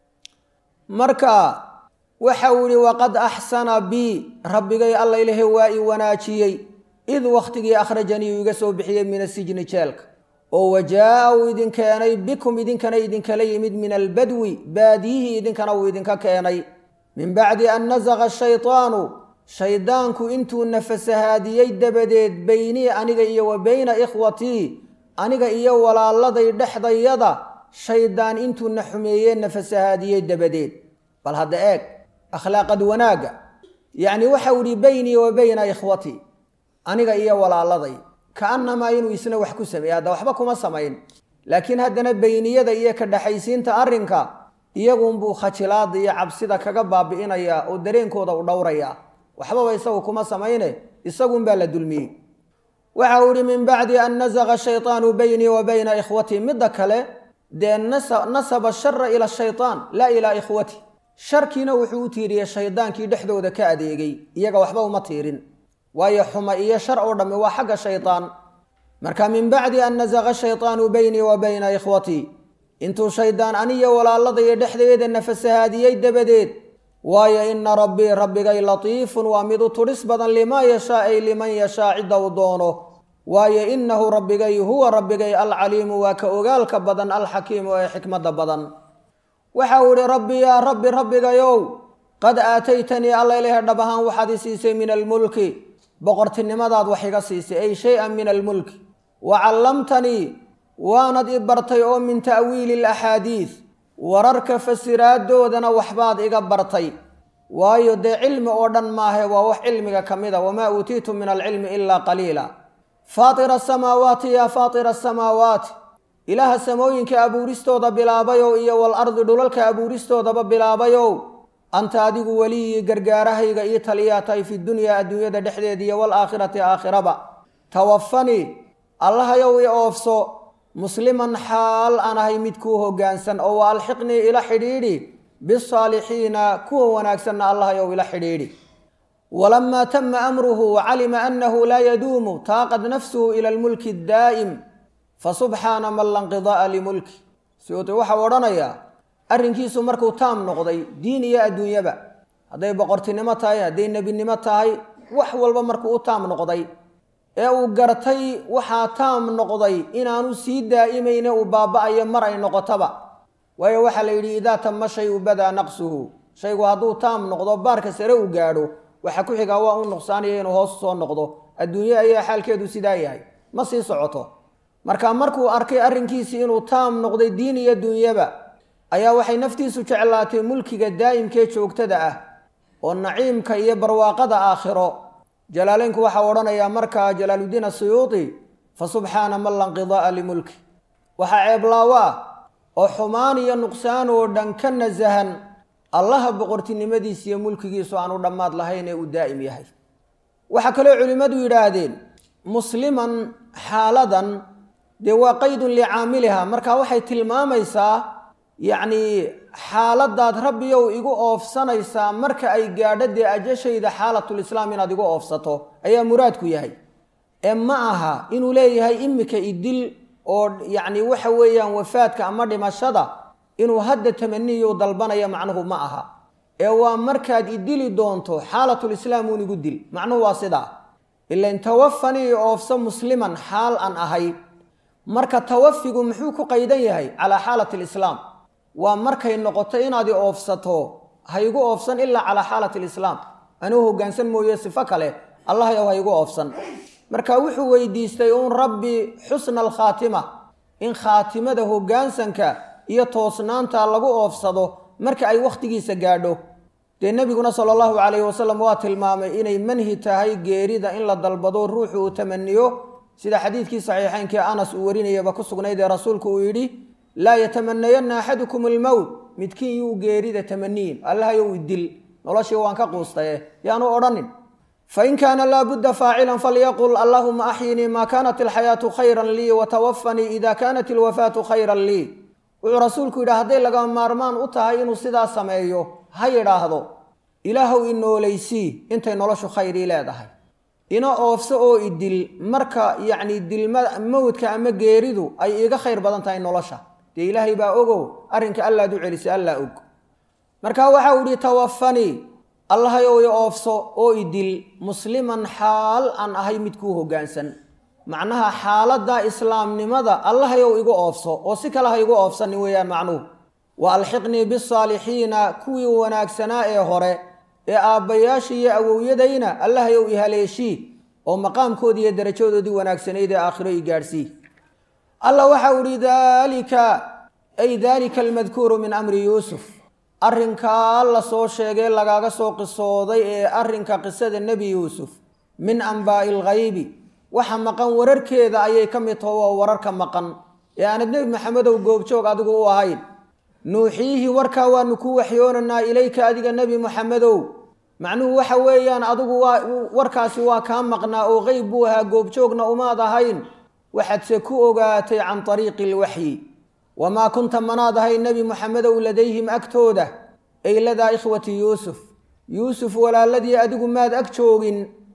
marka waxa uu yihi waqad axsana bii rabbigay alla ilahe waa i wanaajiyey id wakhtigii akhrajanii uu iga soo bixiyey min asijni jeelka oo wajaa-a uu idin keenay bikum idinkana idinkala yimid min albadwi baadiyihii idinkana uu idinka keenay min bacdi an nasaqa shaytaanu shaydaanku intuu nafasahaadiyey dabadeed beynii aniga iyo wa beyna ikhwatii aniga iyo walaaladay dhexdayada shaydaan intuu na xumeeyee nafasahaadiyey dabadeed bal hadda eeg akhlaaqad wanaagga yacni waxau ihi beynii wa beyna ikhwatii aniga iyo walaaladay kaannamaa inuu isna wax ku sameeyey hadda waxba kuma samayn laakiin haddana beyniyada iyo ka dhexaysiinta arrinka iyagunbuu khajilaada iyo cabsida kaga baabi'inayaa oo dareenkooda u dhowrayaa waxbaba isagu kuma samayne isagunbaa la dulmiyey waxa uu ihi min bacdi an nasaqa shaytaanu beynii wa bayna ikhwatii midda kale dee nasaba shara ila shaytaan laa ilaa ikhwati sharkiina wuxuu u tiiriyey shaydaankii dhexdooda ka adeegay iyaga waxba uma tiirin waayo xuma iyo shar oo dhammi waa xagga shaydaan marka min bacdi an nasaqa shaytaanu beynii wa bayna ikhwatii intuu shaydaan aniyo walaaladaiyo dhexdeeda nafasahaadiyey dabadeed waayo ina rabbii rabbigay latiifun waa mid u tudhis badan limaa yashaa ay liman yashaa cidda uu doono waayo inahu rabbigay huwa rabbigay alcaliimu waa ka ogaalka badan alxakiimu ee xikmadda badan waxa uu ihi rabbi yaa rabbi rabbigayow qad aataytanii alla ilaha dhab ahaan waxaad i siisay min almulki boqortinimadaad wax iga siisay ay shay-an min almulki wa callamtanii waanad i bartay oo min ta'wiili alaxaadiid wararka fasiraadoodana waxbaad iga bartay waayo dee cilmi oo dhan maahe waa wax cilmiga ka mid a wamaa uutiitu min alcilmi ilaa qaliila faatira asamaawaati yaa faatira asamaawaati ilaaha samooyinka abuuristooda bilaabayow iyo wal ardi dhulalka abuuristoodaba bilaabayow anta adigu weliyii gargaarahayga io taliyaa tahay fi dunyaa adduunyada dhexdeeda iyo waalaakhirati aakhiraba tawafanii allahayow i oofso musliman xaal aan ahay mid kuu hoggaansan oo wa alxiqnii ila xidhiidhi bisaalixiina kuwa wanaagsanna allahayow ila xidhiidhi walamaa tama amruhu wacalima annahu laa yaduumu taaqad nafsuhu ila almulki daa'im fasubxaana man lanqida'a limulki siyuuti waxau odhanayaa arrinkiisu markuu taam noqday diin iyo adduunyaba hadday boqortinimo tahay hadday nebinimo tahay wax walba markuu u taam noqday ee uu gartay waxaa taam noqday inaanu sii daa'imayne uu baaba'ayo mar ay noqotaba waayo waxaa la yidhi idaa tama shayu badaa naqsuhu shaygu hadduu taam noqdo baarka sare uu gaadho waxa ku xigaa waa u nuqsaanaya inuu hoos soo noqdo adduunye ayaa xaalkeedu sidaa yahay ma sii socoto marka markuu arkay arrinkiisii inuu taam noqday diin iyo dunyaba ayaa waxay naftiisu jeclaatay mulkiga daa'imkee joogtada ah oo naciimka iyo barwaaqada aakhiro jalaaleynku waxaa odhanayaa markaa jalaaluddiin asuyuuti fa subxaana man lanqida'a limulki waxaa ceeblaawo ah oo xumaan iyo nuqsaan oo dhan ka nasahan allaha boqortinimadiisa iyo mulkigiisu aanu dhammaad lahayn ee uu daa'im yahay waxaa kaloo culimmadu yidhaahdeen musliman xaaladan dee waa qaydun licaamiliha marka waxay tilmaamaysaa yacnii xaaladaad rabbiyow igu oofsanaysaa marka ay gaadho dee ajashayda xaalatulislaam inaad igu oofsato ayaa muraadku yahay ee ma aha inuu leeyahay imika idil oo yacni waxa weeyaan wafaadka ama dhimashada inuu hadda tamaniyu dalbanaya macnuhu ma aha ee waa markaad idili doonto xaalatulislaam uun igu dil macnuhu waa sidaa ilan tawafanii oofso musliman xaal aan ahay marka tawafigu muxuu ku qaydan yahay calaa xaalati alislaam waa markay noqoto inaad i oofsato ha igu oofsan ilaa calaa xaalati alislaam anuu hoggaansan mooye sifo kale allahayow ha igu oofsan marka wuxuu weydiistay uun rabbi xusna alkhaatima in khaatimada hoggaansanka iyo toosnaanta lagu oofsado marka ay wakhtigiisa gaadho dee nebiguna sala allahu calayhi wasalam waa tilmaamay inay manhi tahay geerida in la dalbado ruuxu uu tamaniyo sida xadiidkii saxiixeynkii anas uu warinayaba ku sugnayd ee rasuulku uu yidhi laa yatamanayanna axadukum almowt midkiin yuu geerida tamaniyin allahayow idil noloshii waan ka quustaye yaanu odhanin fain kaana laabudda faacilan falyaqul allahuma axyinii maa kaanat alxayaatu khayran lii watawafanii ida kaanat alwafaatu khayran lii wuxuu rasuulku yidhi hadday laga maarmaan u tahay inuu sidaa sameeyo ha yidhaahdo ilaahow i noolaysii intay noloshu khayrii leedahay ina oofso oo idil marka yacni dilma mawdka ama geeridu ay iiga khayr badan tahay nolosha dee ilaahay baa ogow arrinka allaad u celisay allaa og marka waxa uu ihi tawafanii allahayow i oofso oo idil musliman xaal aan ahay mid kuu hoggaansan macnaha xaaladda islaamnimada allahayow igu oofso oo si kale ha igu oofsanin weeyaan macnuhu wa alxiqnii bisaalixiina kuwii wanaagsanaa ee hore ee aabbayaashii iyo awowyadayna allahayow i haleeshii oo maqaamkoodii iyo darajadoodii wanaagsanayd ee aakhiro i gaadhsii alla waxa u ihi daalika ay daalika almadkuuru min amri yuusuf arrinkaa la soo sheegay lagaaga soo qisooday ee arrinka qisada nebi yuusuf min ambaa'i alghaybi waxa maqan wararkeeda ayay ka mid taho waa wararka maqan ee aanad nebi maxamedow goobjoog adigu u ahayn nuuxiihi warkaa waanu ku waxyoonaynaa ilayka adiga nebi maxamedow macnuhu waxa weeyaan adigu waa warkaasi waa kaa maqnaa oo qeyb buu ahaa goobjoogna umaad ahayn waxaadse ku ogaatay can ariiqi ilwaxyi wamaa kunta manaad ahayn nebi maxamedow ladayhim agtooda ay ladaa ikhwati yuusuf yuusuf walaaladii adigu maad ag joogin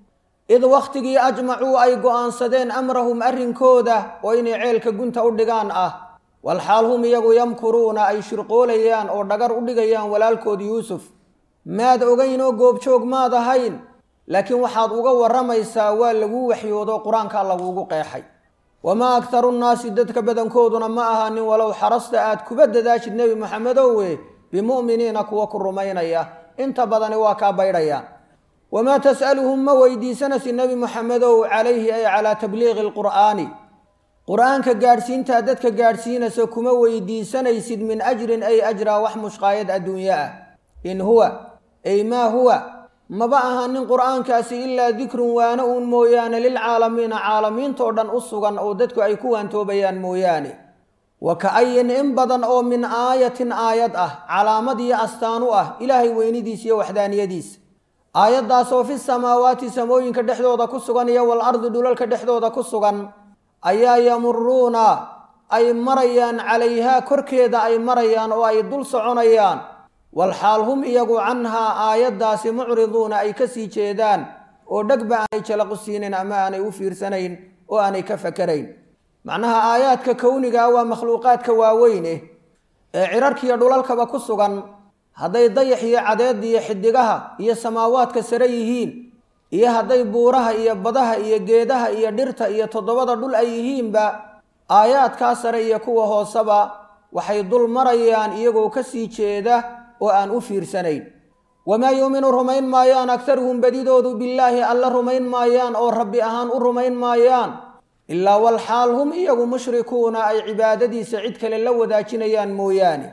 id wakhtigii ajmacuu ay go'aansadeen amrahum arrinkooda oo inay ceelka gunta u dhigaan ah walxaal hum iyagu yamkuruuna ay shirqoolayaan oo dhagar u dhigayaan walaalkood yuusuf maad ogayn oo goobjoog maad ahayn laakiin waxaad uga warramaysaa waa laguu waxyoodo qur-aankaa laguugu qeexay wamaa aktaru nnaasi dadka badankooduna ma ahaanin walow xarasta aad kuba dadaashid nebi moxamedowe bimu'miniina kuwa ku rumaynaya inta badani waa kaa baydhayaan wamaa tas'aluhum ma weydiisanaysid nebi moxamedow calayhi ay calaa tabliiqi alqur'aani qur-aanka gaadhsiintaa dadka gaadhsiinaysa kuma weydiisanaysid min ajrin ay ajraa wax mushqaayad adduunyo ah in huwa ay maa huwa maba ahaanin qur-aankaasi ilaa dikrun waana uun mooyaane lilcaalamiina caalamiintoo dhan u sugan oo dadku ay ku waantoobayaan mooyaane wa ka-ayin in badan oo min aayatin aayad ah calaamad iyo astaan u ah ilaahay weynidiisa iyo waxdaaniyadiisa aayaddaasoo fi samaawaati samooyinka dhexdooda ku sugan iyo wal ardi dhulalka dhexdooda ku sugan ayaa yamuruuna ay marayaan calayhaa korkeeda ay marayaan oo ay dul soconayaan walxaal hum iyagu canhaa aayaddaasi mucriduuna ay ka sii jeedaan oo dhegba aanay jalaqu siinayn ama aanay u fiirsanayn oo aanay ka fakarayn macnaha aayaadka kownigaa waa makhluuqaadka waaweyne ee cirarkiiyo dhulalkaba ku sugan hadday dayax iyo cadeed iyo xidigaha iyo samaawaadka sare yihiin iyo hadday buuraha iyo badaha iyo geedaha iyo dhirta iyo toddobada dhul ay yihiinba aayaadkaa sare iyo kuwa hooseba waxay dul marayaan iyagoo ka sii jeeda oo aan u fiirsanayn wamaa yuuminu rumayn maayaan agtaruhum badidoodu billaahi alla rumayn maayaan oo rabbi ahaan u rumayn maayaan ilaa walxaal hum iyagu mushrikuuna ay cibaadadiisa cid kale la wadaajinayaan mooyaane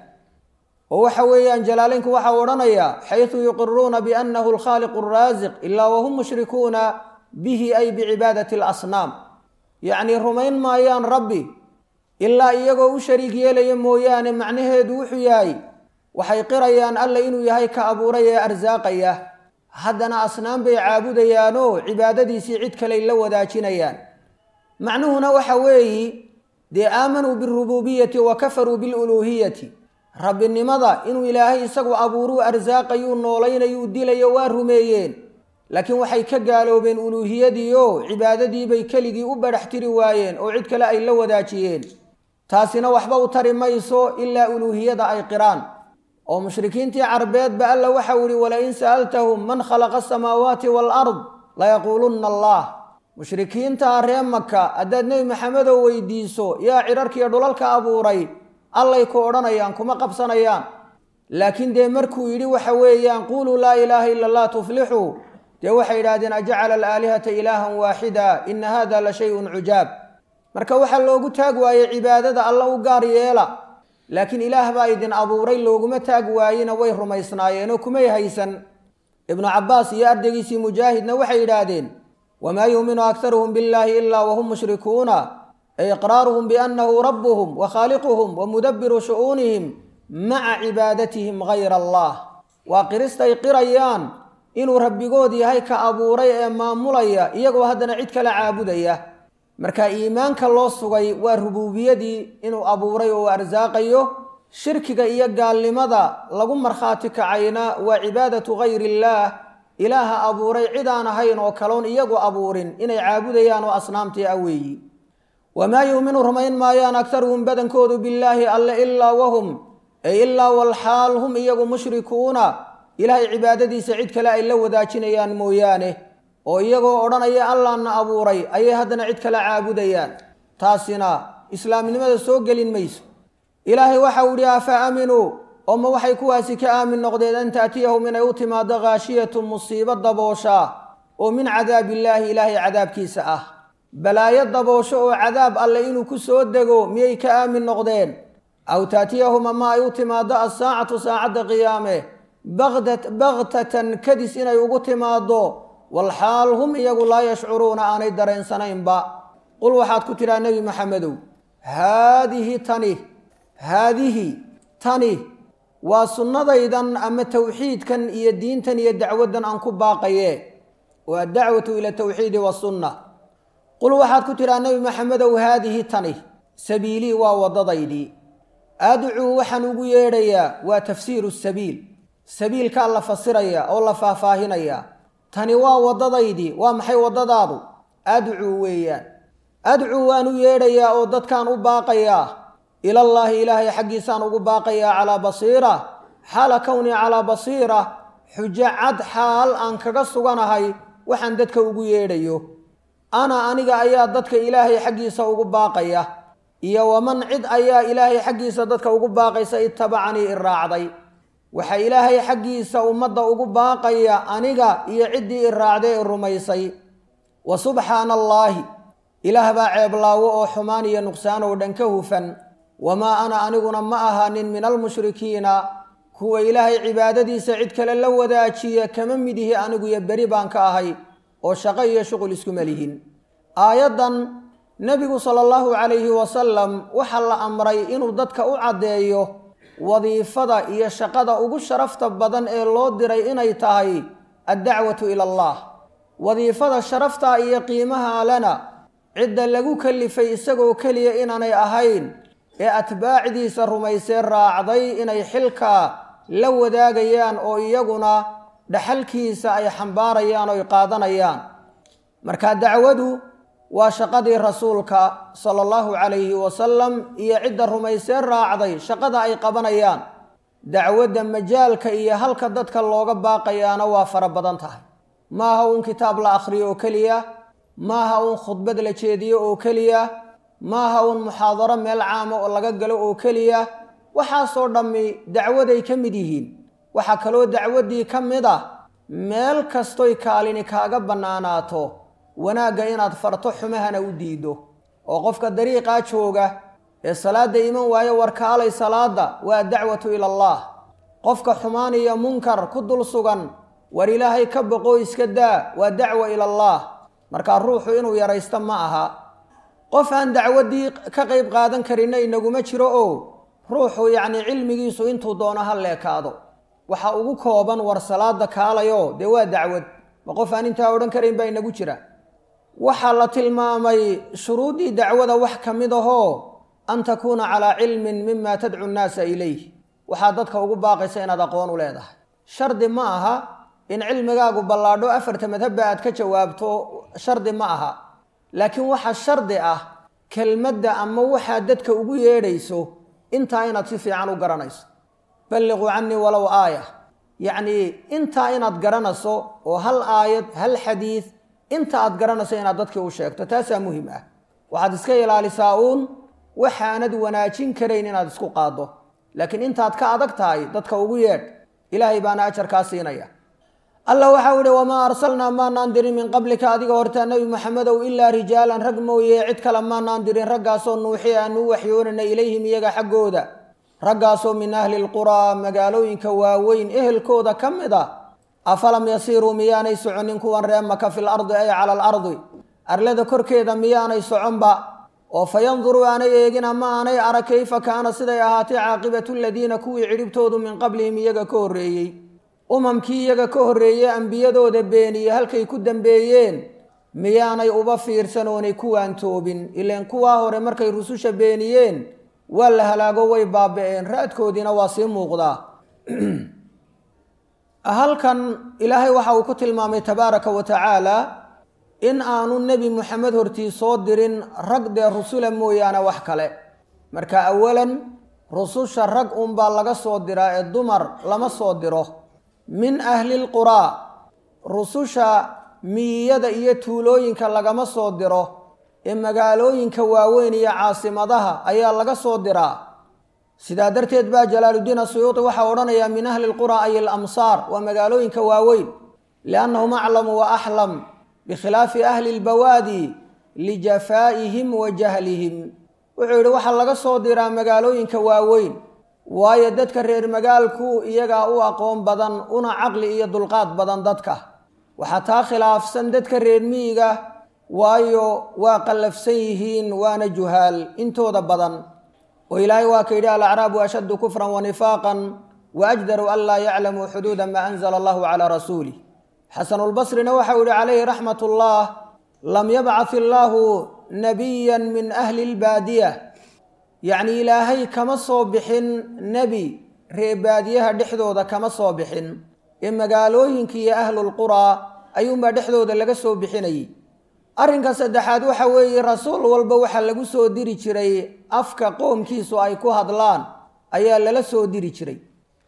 oo waxa weeyaan jalaaleynku waxau odhanayaa xaysu yuqiruuna biannahu alkhaaliqu araasiq ilaa wahum mushrikuuna bihi ay bicibaadati alasnaam yacnii rumayn maayaan rabbi ilaa iyagoo u shariig yeelaya mooyaane macnaheedu wuxuu yahay waxay qirayaan alla inuu yahay ka abuuray ee arsaaqaya haddana asnaam bay caabudayaanoo cibaadadiisii cid kaley la wadaajinayaan macnuhuna waxa weeyi dee aamanuu bialrubuubiyati wa kafaruu biluluuhiyati rabbinimada inuu ilaahay isagu abuuruu arsaaqayuu noolaynayuu dilayo waa rumeeyeen laakiin waxay ka gaaloobeen uluuhiyadiio cibaadadiibay keligii u badhax tiri waayeen oo cid kale ay la wadaajiyeen taasina waxba u tari mayso ilaa uluuhiyada ay qiraan oo mushrikiintii carbeedba alla waxau ihi walain sa'altahum man khalaqa asamaawaati waalard layaquulunna allah mushrikiintaa ree maka haddaad nebi maxamedow weydiiso yaa cirarkiiyo dhulalka abuuray allay ku odhanayaan kuma qabsanayaan laakiin dee markuu yidhi waxa weeyaan quuluu laa ilaaha ila allah tuflixuu dee waxay yidhahdeen ajacala alaalihata ilaahan waaxida ina hada la shay-un cujaab marka waxaa loogu taag waayey cibaadada alla u gaar yeela laakiin ilaah baa idin abuuray looguma taag waayena way rumaysnaayeenoo kumay haysan ibnu cabbaas iyo ardaygiisii mujaahidna waxay yidhaahdeen wamaa yuuminu aktaruhum billaahi ilaa wahum mushrikuuna ay iqraaruhum biannahu rabbuhum wa khaaliquhum wa mudabbiru shu'uunihim maca cibaadatihim gayra allah waa qiristay qirayaan inuu rabbigood yahay ka abuuray ee maamulaya iyagoo haddana cid kala caabudaya marka iimaanka loo sugay waa rubuubiyadii inuu abuuray oo arsaaqayo shirkiga iyo gaalnimada lagu markhaati kacayna waa cibaadatu gayri illaah ilaaha abuuray cid aan ahayn oo kaloon iyagu abuurin inay caabudayaan oo asnaamtii ah weeyi wamaa yuuminu rumayn maayaan aktaruhum badankoodu billaahi alle ilaa wahum ay ilaa walxaal hum iyagu mushrikuuna ilaahay cibaadadiisa cid kale ay la wadaajinayaan mooyaane oo iyagoo odhanaya allaana abuuray ayay haddana cid kale caabudayaan taasina islaamnimada soo gelin mayso ilaahay waxau idhi afa aaminuu oo ma waxay kuwaasi ka aamin noqdeen an taatiyahum inay u timaado khaashiyatu musiibo dabooshaa oo min cadaabillaahi ilaahay cadaabkiisa ah balaayo daboosho oo cadaab alle inuu ku soo dego miyay ka aamin noqdeen aw taatiyahum ama ay u timaado assaacatu saacadda qiyaame baktatan kadis inay ugu timaado walxaal hum iyagu laa yashcuruuna aanay dareensanaynba qul waxaad ku tidhaha nebi maxamedow haadihi tani haadihi tani waa sunnadaydan ama towxiidkan iyo diintan iyo dacwaddan aan ku baaqaye waa dacwatu ila tawxiidi wasunna qul waxaad ku tidhaha nebi maxamedow haadihi tani sabiilii waa waddadaydii adcuu waxaan ugu yeedhayaa waa tafsiiru sabiil sabiilkaa la fasiraya oo la faahfaahinaya tani waa waddadaydii waa maxay waddadaadu adcuu weeyaan adcuu waan u yeedhayaa oo dadkaan u baaqayaa ilallaahi ilaahay xaggiisaan ugu baaqayaa calaa basiira xaala kownii calaa basiira xujo cad xaal aan kaga suganahay waxaan dadka ugu yeedhayo ana aniga ayaa dadka ilaahay xaggiisa ugu baaqaya iyo waman cid ayaa ilaahay xaggiisa dadka ugu baaqaysa itabacanii i raacday waxaa ilaahay xaggiisa ummadda ugu baaqaya aniga iyo ciddii i raacday i rumaysay wa subxaana allaahi ilaah baa ceeblaawo oo xumaan iyo nuqsaan oo dhan ka hufan wamaa ana aniguna ma ahaanin min almushrikiina kuwa ilaahay cibaadadiisa cid kale la wadaajiya kama mid ihi anigu iyo beri baan ka ahay oo shaqo iyo shuqul iskuma lihin aayaddan nebigu sala allahu calayhi wasalam waxaa la amray inuu dadka u caddeeyo wadiifada iyo shaqada ugu sharafta badan ee loo diray inay tahay addacwatu ila allah wadiifada sharafta iyo qiimaha lena cidda lagu kalifay isagoo keliya inaanay ahayn ee atbaacdiisa rumaysee raacday inay xilkaa la wadaagayaan oo iyaguna dhaxalkiisa ay xambaarayaan oo ay qaadanayaan marka dacwadu waa shaqadii rasuulka sala allahu calayhi wasalam iyo cidda rumaysee raacday shaqada ay qabanayaan dacwadda majaalka iyo halka dadka looga baaqayaana waa fara badan tahay maaha uun kitaab la akhriyo oo keliya maaha uun khudbad la jeediyo oo keliya maaha uun muxaadaro meel caama oo laga galo oo keliya waxaasoo dhammi dacwaday ka mid yihiin waxaa kaloo dacwaddii ka mid ah meel kastoy kaalini kaaga bannaanaato wanaagga inaad farto xumahana u diido oo qofka dariiqaa jooga ee salaadda iman waayo warkaalay salaadda waa dacwatu ila allah qofka xumaan iyo munkar ku dul sugan war ilaahay ka boqoo iska daa waa dacwa ila allah markaa ruuxu inuu yaraysto ma aha qof aan dacwaddii ka qayb qaadan karinna inaguma jiro oo ruuxu yacnii cilmigiisu intuu doono ha leekaado waxa ugu kooban war salaada kaalayo dee waa dacwad ma qof aan intaa odhan karayn baa inagu jira waxaa la tilmaamay shuruuddii dacwada wax ka mid ahoo an takuuna calaa cilmin mima tadcu nnaasa ilayh waxaa dadka ugu baaqaysa inaad aqoon u leedahay shardi ma aha in cilmigaagu ballaadho afarta madhabba aad ka jawaabto shardi ma aha laakiin waxa shardi ah kelmadda ama waxaa dadka ugu yeedhayso intaa inaad si fiican u garanayso balliquu canii walow aaya yacnii intaa inaad garanayso oo hal aayad hal xadiid inta aad garanayso inaad dadkii u sheegto taasaa muhim ah waxaad iska ilaalisaa uun waxaanad wanaajin karayn inaad isku qaaddo laakiin intaad ka adag tahay dadka ugu yeedh ilaahay baana ajarkaa siinaya allah waxau ihi wamaa arsalnaa maanaan dirin min qablika adiga hortaa nebi maxamedow ilaa rijaalan rag mooye cid kale maanaan dirin raggaasoo nuuxi aanu u waxyoonana ilayhim iyaga xaggooda raggaasoo min ahli lquraa magaalooyinka waaweyn ehelkooda ka mid a afalam yasiiruu miyaanay soconin kuwan ree maka fil ardi ay cala alardi arlada korkeeda miyaanay soconba oo fa yanduruu aanay eegin ama aanay arag kayfa kaana siday ahaatay caaqibatu ladiina kuwii cidhibtoodu min qablihim iyaga ka horreeyey umamkii iyaga ka horreeyey ambiyadooda beeniye halkay ku dambeeyeen miyaanay uba fiirsan oonay kuwaan toobin ileen kuwaa hore markay rususha beeniyeen waa la halaago way baaba-een raadkoodiina waa sii muuqdaa halkan ilaahay waxa uu ku tilmaamay tabaaraka wa tacaala in aanu nebi moxamed hortii soo dirin rag dee rusula mooyaane wax kale marka awalan rususha rag unbaa laga soo diraa ee dumar lama soo diro min ahlilquraa rususha miyiyada iyo tuulooyinka lagama soo diro ee magaalooyinka waaweyn iyo caasimadaha ayaa laga soo diraa sidaa darteed baa jalaaluddiin asuyuuti waxaa odhanayaa min ahli lquraa ay alamsaar waa magaalooyinka waaweyn liannahum aclamu wa axlam bikhilaafi ahli lbawaadi lijafaa'ihim wa jahlihim wuxuu yidhi waxaa laga soo diraa magaalooyinka waaweyn waayo dadka reer magaalku iyagaa u aqoon badan una caqli iyo dulqaad badan dadka waxaa taa khilaafsan dadka reer miyiga waayo waa qallafsan yihiin waana juhaal intooda badan oo ilaahay waa ka yidhi alacraabu ashaddu kufran wa nifaaqan wa ajdaru an laa yaclamuu xuduuda maa anzala allahu calaa rasuulih xasanulbasrina waxau yihi calayhi raxmat ullah lam yabcath illaahu nabiyan min ahli lbaadiya yacni ilaahay kama soo bixin nebi ree baadiyaha dhexdooda kama soo bixin ee magaalooyinka iyo ahlulquraa ayuunbaa dhexdooda laga soo bixinayay arrinka saddexaad waxa weeye rasuul walba waxaa lagu soo diri jiray afka qoomkiisu ay ku hadlaan ayaa lala soo diri jiray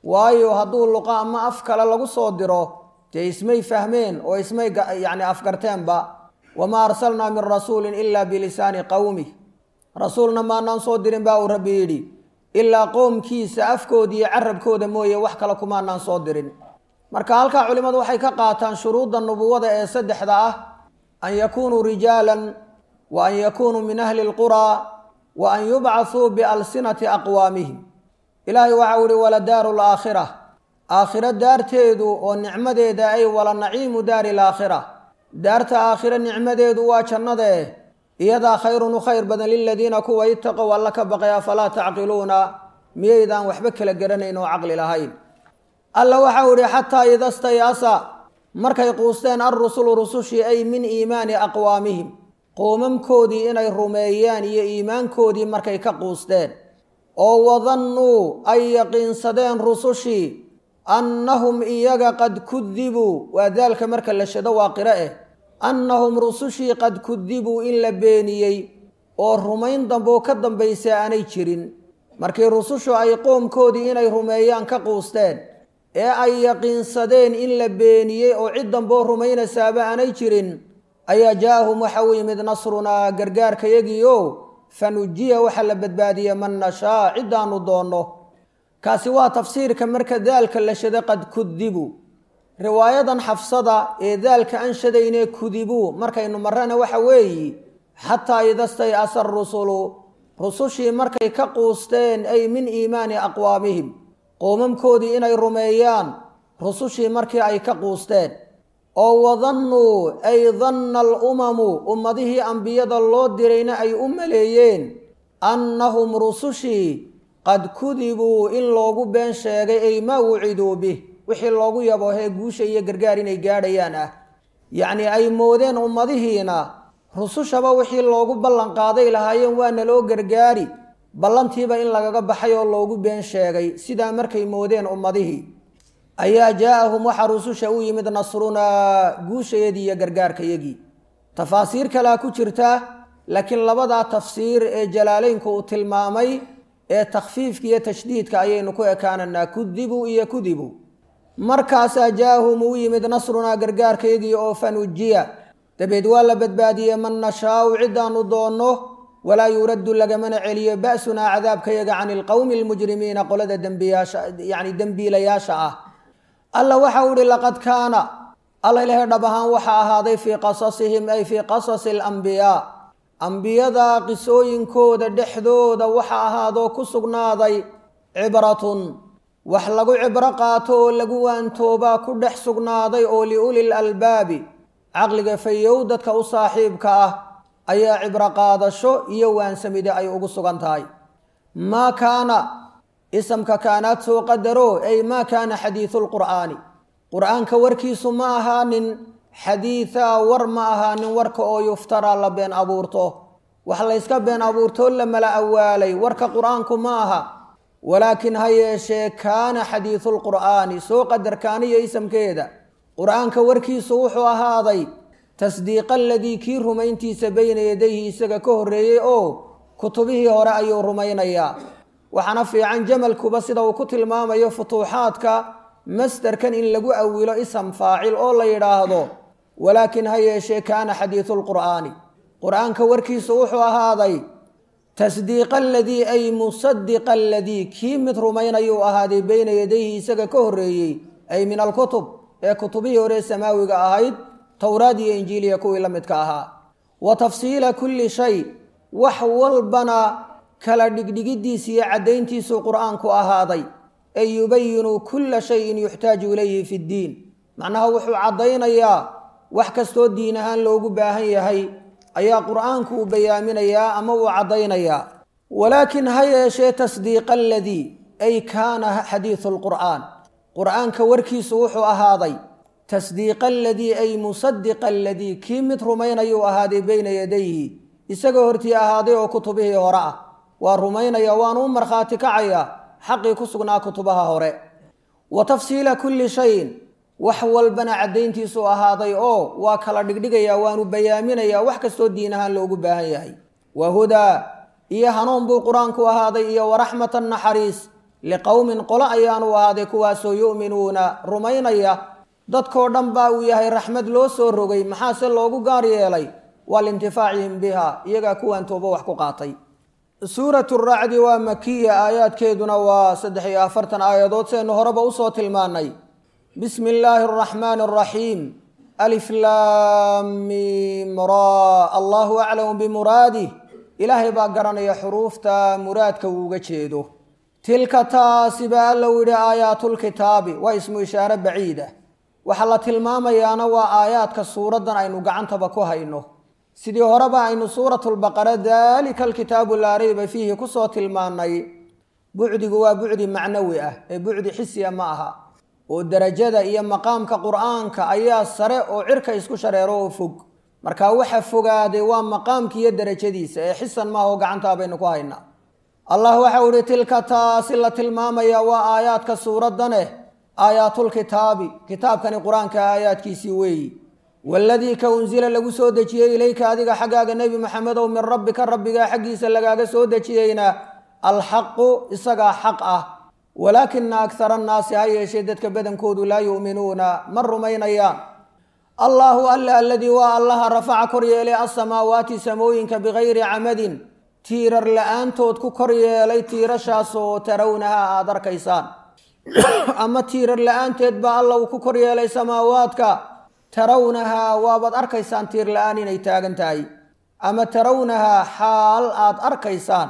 waayo hadduu luqa ama af kale lagu soo diro dee ismay fahmeen oo ismay yacni afgarteenba wamaa arsalnaa min rasuulin ilaa bilisaani qowmi rasuulna maanaan soo dirin baa uu rabbi yidhi ilaa qoomkiisa afkooda iyo carabkooda mooye wax kale kumaanaan soo dirin marka halkaa culimmadu waxay ka qaataan shuruudda nubuwada ee saddexda ah an yakunuu rijaalan wa an yakunuu min ahli lquraa wa an yubcathuu bialsinati aqwaamihim ilaahay waxau ihi waladaaru laakhira aakhiro daarteedu oo nicmadeeda ay wala naciimu daari laakhira daarta aakhiro nicmadeedu waa jannadae iyadaa khayrun u khayr badan liladiina kuwa itaqow alla ka baqay afalaa tacqiluuna miyaydaan waxba kala garanayn oo caqli lahayn alla waxau ihi xataa ida stayasa markay quusteen alrusulu rusushii ay min iimaani aqwaamihim qoomamkoodii inay rumeeyaan iyo iimaankoodii markay ka quusteen oo wadannuu ay yaqiinsadeen rusushii annahum iyaga qad kudibuu waa daalka marka la shado waa qiro eh annahum rusushii qad kudibuu in la beeniyey oo rumayn damboo ka dambaysa aanay jirin markii rusushu ay qoomkoodii inay rumeeyaan ka quusteen ee ay yaqiinsadeen in la beeniyey oo cid damboo rumaynaysaaba aanay jirin ayaa jaa-ahum waxa u yimid nasrunaa gargaarkayagiio fanujiya waxaa la badbaadiye man nashaa ciddaanu doonno kaasi waa tafsiirka marka daalka la shada qad kudibu riwaayadan xafsada ee daalka aan shadaynee kudibuu markaynu marrana waxa weeyi xataa idastay asa rusulu rusushii markay ka quusteen ay min iimaani aqwaamihim qoomamkoodii inay rumeeyaan rusushii markii ay ka quusteen oo wadannuu ay danna alumamu ummadihii ambiyada loo dirayna ay u maleeyeen annahum rusushii qad kudibuu in loogu been sheegay ay maa wuciduu bih wixii loogu yaboohee guusha iyo gargaar inay gaadhayaan ah yacnii ay moodeen ummadihiina rusushaba wixii loogu ballan qaaday lahaayeen waa naloo gargaari ballantiiba in lagaga baxay oo loogu been sheegay sidaa markay moodeen ummadihii ayaa jaa-ahum waxaa rususha u yimid nasrunaa guushayadii iyo gargaarkayagii tafaasiir kalea ku jirta laakiin labadaa tafsiir ee jalaaleynku uu tilmaamay ee takhfiifka iyo tashdiidka ayaynu ku ekaananaa kudibu iyo kudibu markaasaa jaa-ahum uu yimid nasrunaa gargaarkayagii oo fanujiya dabeed waa la badbaadiyey man nashaau ciddaanu doonno walaa yuraddu lagamana celiyo ba'sunaa cadaabkayaga cani ilqowmi almujrimiina qolada dembiyaasha yacni dembiilayaasha ah alla waxau ihi laqad kaana alla ilahay dhab ahaan waxaa ahaaday fii qasasihim ay fii qasasi alambiyaa ambiyada qisooyinkooda dhexdooda waxa ahaadoo ku sugnaaday cibratun wax lagu cibro qaato oo lagu waantoobaa ku dhex sugnaaday oo liuli lalbaabi caqliga fayow dadka u saaxiibka ah ayaa cibro qaadasho iyo waansamide ay ugu sugan tahay maa kaana isamka kaanaad soo qadaro ay maa kaana xadiidu lqur'aani qur-aanka warkiisu ma ahaanin xadiidaa war ma ahaanin warka oo yuftaraa la been abuurto wax layska been abuurtoo la mala awaalay warka qur-aanku ma aha walaakin ha yeeshee kaana xadiidu lqur'aani soo qadarkaaniyo isamkeeda qur-aanka warkiisu wuxuu ahaaday tasdiiqa aladii kii rumayntiisa bayna yadayhi isaga ka horreeyey oo kutubihii hore ayuu rumaynayaa waxaana fiican jamalkuba sida uu ku tilmaamayo futuuxaadka masderkan in lagu awilo isam faacil oo la yidhaahdo walaakin ha yeeshee kaana xadiidu lqur'aani qur-aanka warkiisu wuxuu ahaaday tasdiiqa aladii ay musadiqa aladii kii mid rumaynayuu ahaaday bayna yadayhi isaga ka horreeyey ay min alkutub ee kutubihii hore samaawiga ahayd towraad iyo injiiliya kuwii la midka ahaa wa tafsiila kulli shay wax walbana kala dhigdhigidiisa iyo caddayntiisuu qur-aanku ahaaday ay yubayinu kulla shayin yuxtaaju ilayhi fi ddiin macnaha wuxuu caddaynayaa wax kastoo diin ahaan loogu baahan yahay ayaa qur-aanku uu bayaaminayaa ama uu caddaynayaa walaakin ha yeeshee tasdiiqa aladii ay kaana xadiidu lqur'aan qur-aanka warkiisu wuxuu ahaaday tasdiiqa aladii ay musadiqa aladii kii mid rumaynayuu ahaaday bayna yadayhi isagoo hortii ahaaday oo kutubihii hore ah waa rumaynaya waanu u markhaati kacayaa xaqii ku sugnaa kutubaha hore wa tafsiila kulli shayin wax walbana caddayntiisuu ahaaday oo waa kala dhigdhigayaa waanu bayaaminayaa wax kastoo diin ahaan loogu baahan yahay wa hudaa iyo hanuun buu qur-aanku ahaaday iyo waraxmatan naxariis liqowmin qolo ayaanu ahaaday kuwaasoo yu'minuuna rumaynaya dadkoo dhan baa uu yahay raxmad loo soo rogay maxaase loogu gaar yeelay waa liintifaacihim biha iyagaa kuwaan toobo wax ku qaatay suuratu racdi waa makiya aayaadkeeduna waa saddex iyo afartan aayadood seenu horeba usoo tilmaanay bismi illaahi araxmaani araxiim alif laamim ra allahu aclamu bimuraadih ilaahay baa garanaya xuruufta muraadka uuga jeedo tilka taasi baa alla u yidhi aayaatulkitaabi waa ismu ishaare baciida waxaa la tilmaamayaana waa aayaadka suuraddan aynu gacantaba ku hayno sidii horeba aynu suuratulbaqara daalika alkitaabu laa rayba fiihi kusoo tilmaanay bucdigu waa bucdi macnawi ah ee bucdi xisiya ma aha oo derajada iyo maqaamka qur'aanka ayaa sare oo cirka isku shareero oo fog marka waxa fogaaday waa maqaamki iyo derajadiisa ee xisan maaha oo gacantaa baynu ku haynaa allah waxau ihi tilka taasi la tilmaamaya waa aayaadka suuraddaneh aayaatulkitaabi kitaabkani qur-aanka aayaadkiisii weeyi waladii ka unsila lagu soo dejiyey ilayka adiga xaggaaga nebi maxamedow min rabbika rabbigaa xaggiisa lagaaga soo dejiyeyna alxaqu isagaa xaq ah walaakina akhara annaasi ha yeeshee dadka badankoodu laa yu'minuuna ma rumaynayaan allaahu alla aladii waa allaha rafaca kor yeelay alsamaawaati samooyinka bikayri camadin tiirar la-aantood ku kor yeelay tiirashaasoo tarawnaha aada arkaysaan ama tiirar la-aanteed baa alla uu ku kor yeelay samaawaadka tarawnahaa waabaad arkaysaan tiir la-aan inay taagan tahay ama tarawnahaa xaal aad arkaysaan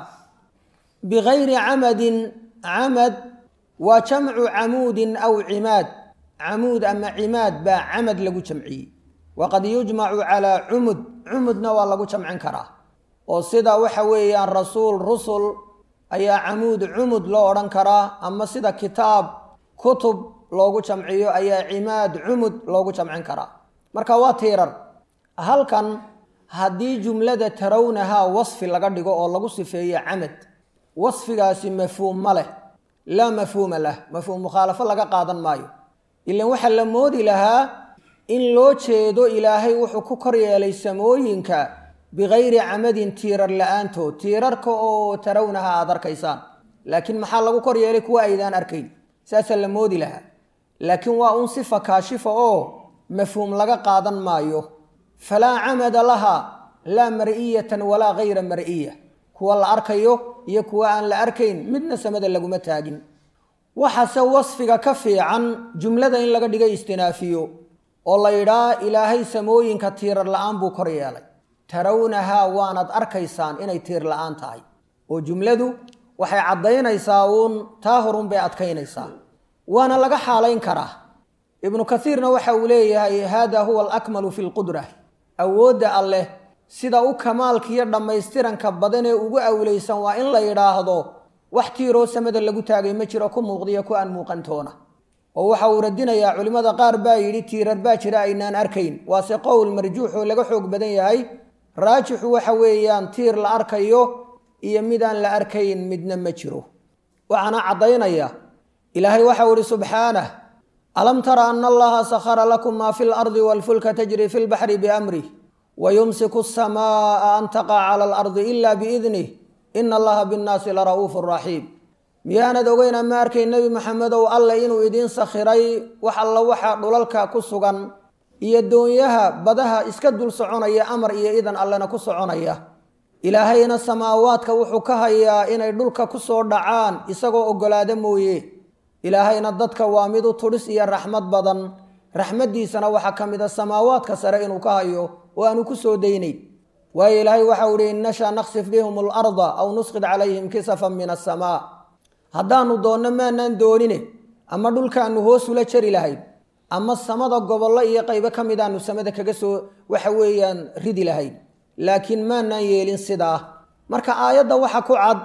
bikayri camadin camad waa jamcu camuudin aw cimaad camuud ama cimaad baa camad lagu jamciyey waqad yujmacu calaa cumud cumudna waa lagu jamcin karaa oo sida waxa weeyaan rasuul rusul ayaa camuud cumud loo odhan karaa ama sida kitaab kutub loogu jamciyo ayaa cimaad cumud loogu jamcin karaa marka waa tiirar halkan haddii jumlada tarawnahaa wasfi laga dhigo oo lagu sifeeyo camad wasfigaasi mafhuum ma leh laa mafhuuma lah mafhuum mukhaalafo laga qaadan maayo ilan waxaa la moodi lahaa in loo jeedo ilaahay wuxuu ku kor yeelay samooyinka bikayri camadin tiirar la-aantood tiirarka oo tarawnaha aada arkaysaan laakiin maxaa lagu kor yeelay kuwa aydaan arkayn saasaa la moodi lahaa laakiin waa un sifa kaashifa oo mafhuum laga qaadan maayo falaa camada laha laa mar'iyatan walaa gayra mar'iya kuwa la arkayo iyo kuwa aan la arkayn midna samada laguma taagin waxaase wasfiga ka fiican jumlada in laga dhiga istinaafiyo oo la yidhaa ilaahay samooyinka tiirar la-aan buu kor yeelay tarawnahaa waanad arkaysaan inay tiir la-aan tahay oo jumladu waxay caddaynaysaa uun taa horun bay adkaynaysaa waana laga xaalayn karaa ibnu kaiirna waxa uu leeyahay hada huwa alakmalu fi lqudra awoodda alleh sida u kamaalkiiyo dhammaystiranka badan ee ugu awleysan waa in la yidhaahdo wax tiiroo samada lagu taagay ma jiro ku muuqdiyo ku aan muuqantoona oo waxa uu radinayaa culimmada qaar baa yidhi tiirar baa jira aynaan arkayn waase qowl marjuux oo laga xoog badan yahay raajixu waxa weeyaan tiir la arkayo iyo midaan la arkayn midna ma jiro waxaana caddaynaya ilaahay waxau ihi subxaanah alam tara ana allaha sakhara lakum maa fi lardi walfulka tajri fi lbaxri biamrih wayumsiku asamaa'a an taqaca cala alardi ila biidnih ina allaha binnaasi lara'uufu raxiim miyaanad ogeyn ama arkay nebi maxamedow alle inuu idiin sakhiray wax alla waxa dhulalka ku sugan iyo doonyaha badaha iska dul soconaya amar iyo idan allena ku soconaya ilaahayna samaawaadka wuxuu ka hayaa inay dhulka ku soo dhacaan isagoo oggolaada mooye ilaahayna dadka waa mid u tudhis iyo raxmad badan raxmaddiisana waxaa ka mid a samaawaadka sare inuu ka hayo oo aanu ku soo daynayn waayo ilaahay waxau ihi in nasha naksif bihum alarda aw nusqid calayhim kisafan min asamaa haddaanu doonno maanaan doonine ama dhulkaanu hoosula jari lahayn ama samada gobollo iyo qaybo ka mid aanu samada kaga soo waxa weeyaan ridi lahayn laakiin maanaan yeelin sidaa marka aayadda waxa ku cad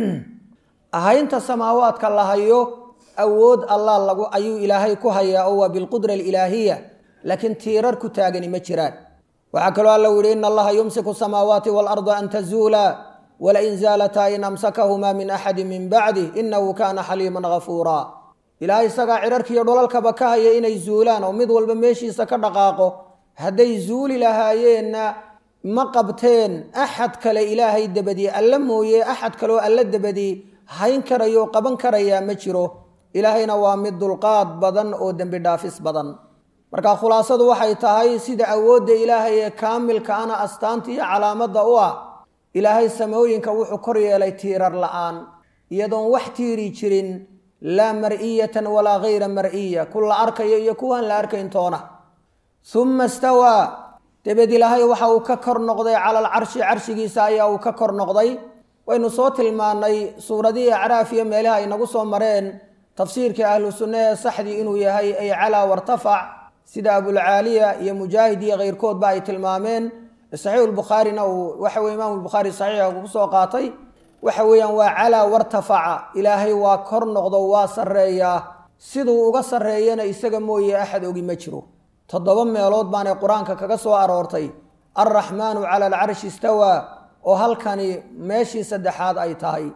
ahaynta samaawaadka la hayo awood allah lagu ayuu ilaahay ku hayaa oo waa bilqudra alilaahiya laakiin tiirar ku taagani ma jiraan waxaa kaloo alla u yihi ina allaha yumsiku samaawaati waalarda an tazuula walain zaalataa in amsakahumaa min axadi min bacdih inahu kaana xaliiman gafuuraa ilaahay isagaa cirarkiiyo dholalkaba ka haya inay zuulaan oo mid walba meeshiisa ka dhaqaaqo hadday zuuli lahaayeenna ma qabteen axad kale ilaahay dabadii alla mooye axad kaleoo alla dabadii hayn karayo qaban karayaa ma jiro ilaahayna waa mid dulqaad badan oo dembi dhaafis badan marka khulaasadu waxay tahay sida awoodda ilaahay ee kaamilka ana astaanta iyo calaamadda u ah ilaahay samooyinka wuxuu kor yeelay tiirar la-aan iyadoon wax tiiri jirin laa mar'iyatan walaa hayra mar'iya ku la arkayo iyo kuwaan la arkayn toona uma istawaa dabeed ilaahay waxa uu ka kor noqday cala alcarshi carshigiisa ayaa uu ka kor noqday waynu soo tilmaannay suuradihii acraaf iyo meelaha ay nagu soo mareen tafsiirkii ahlu sunna ee saxdii inuu yahay ay calaa wartafac sida abulcaaliya iyo mujaahid iyo keyrkoodba ay tilmaameen saxiixulbukhaarina uu waxa weye imaamu lbukhaari saxiixa ku soo qaatay waxa weeyaan waa calaa wartafaca ilaahay waa kor noqdo waa sarreeyaa siduu uga sarreeyana isaga mooye axad ogi ma jiro toddoba meelood baanay qur-aanka kaga soo aroortay alraxmaanu cala alcarshi istawaa oo halkani meeshii saddexaad ay tahay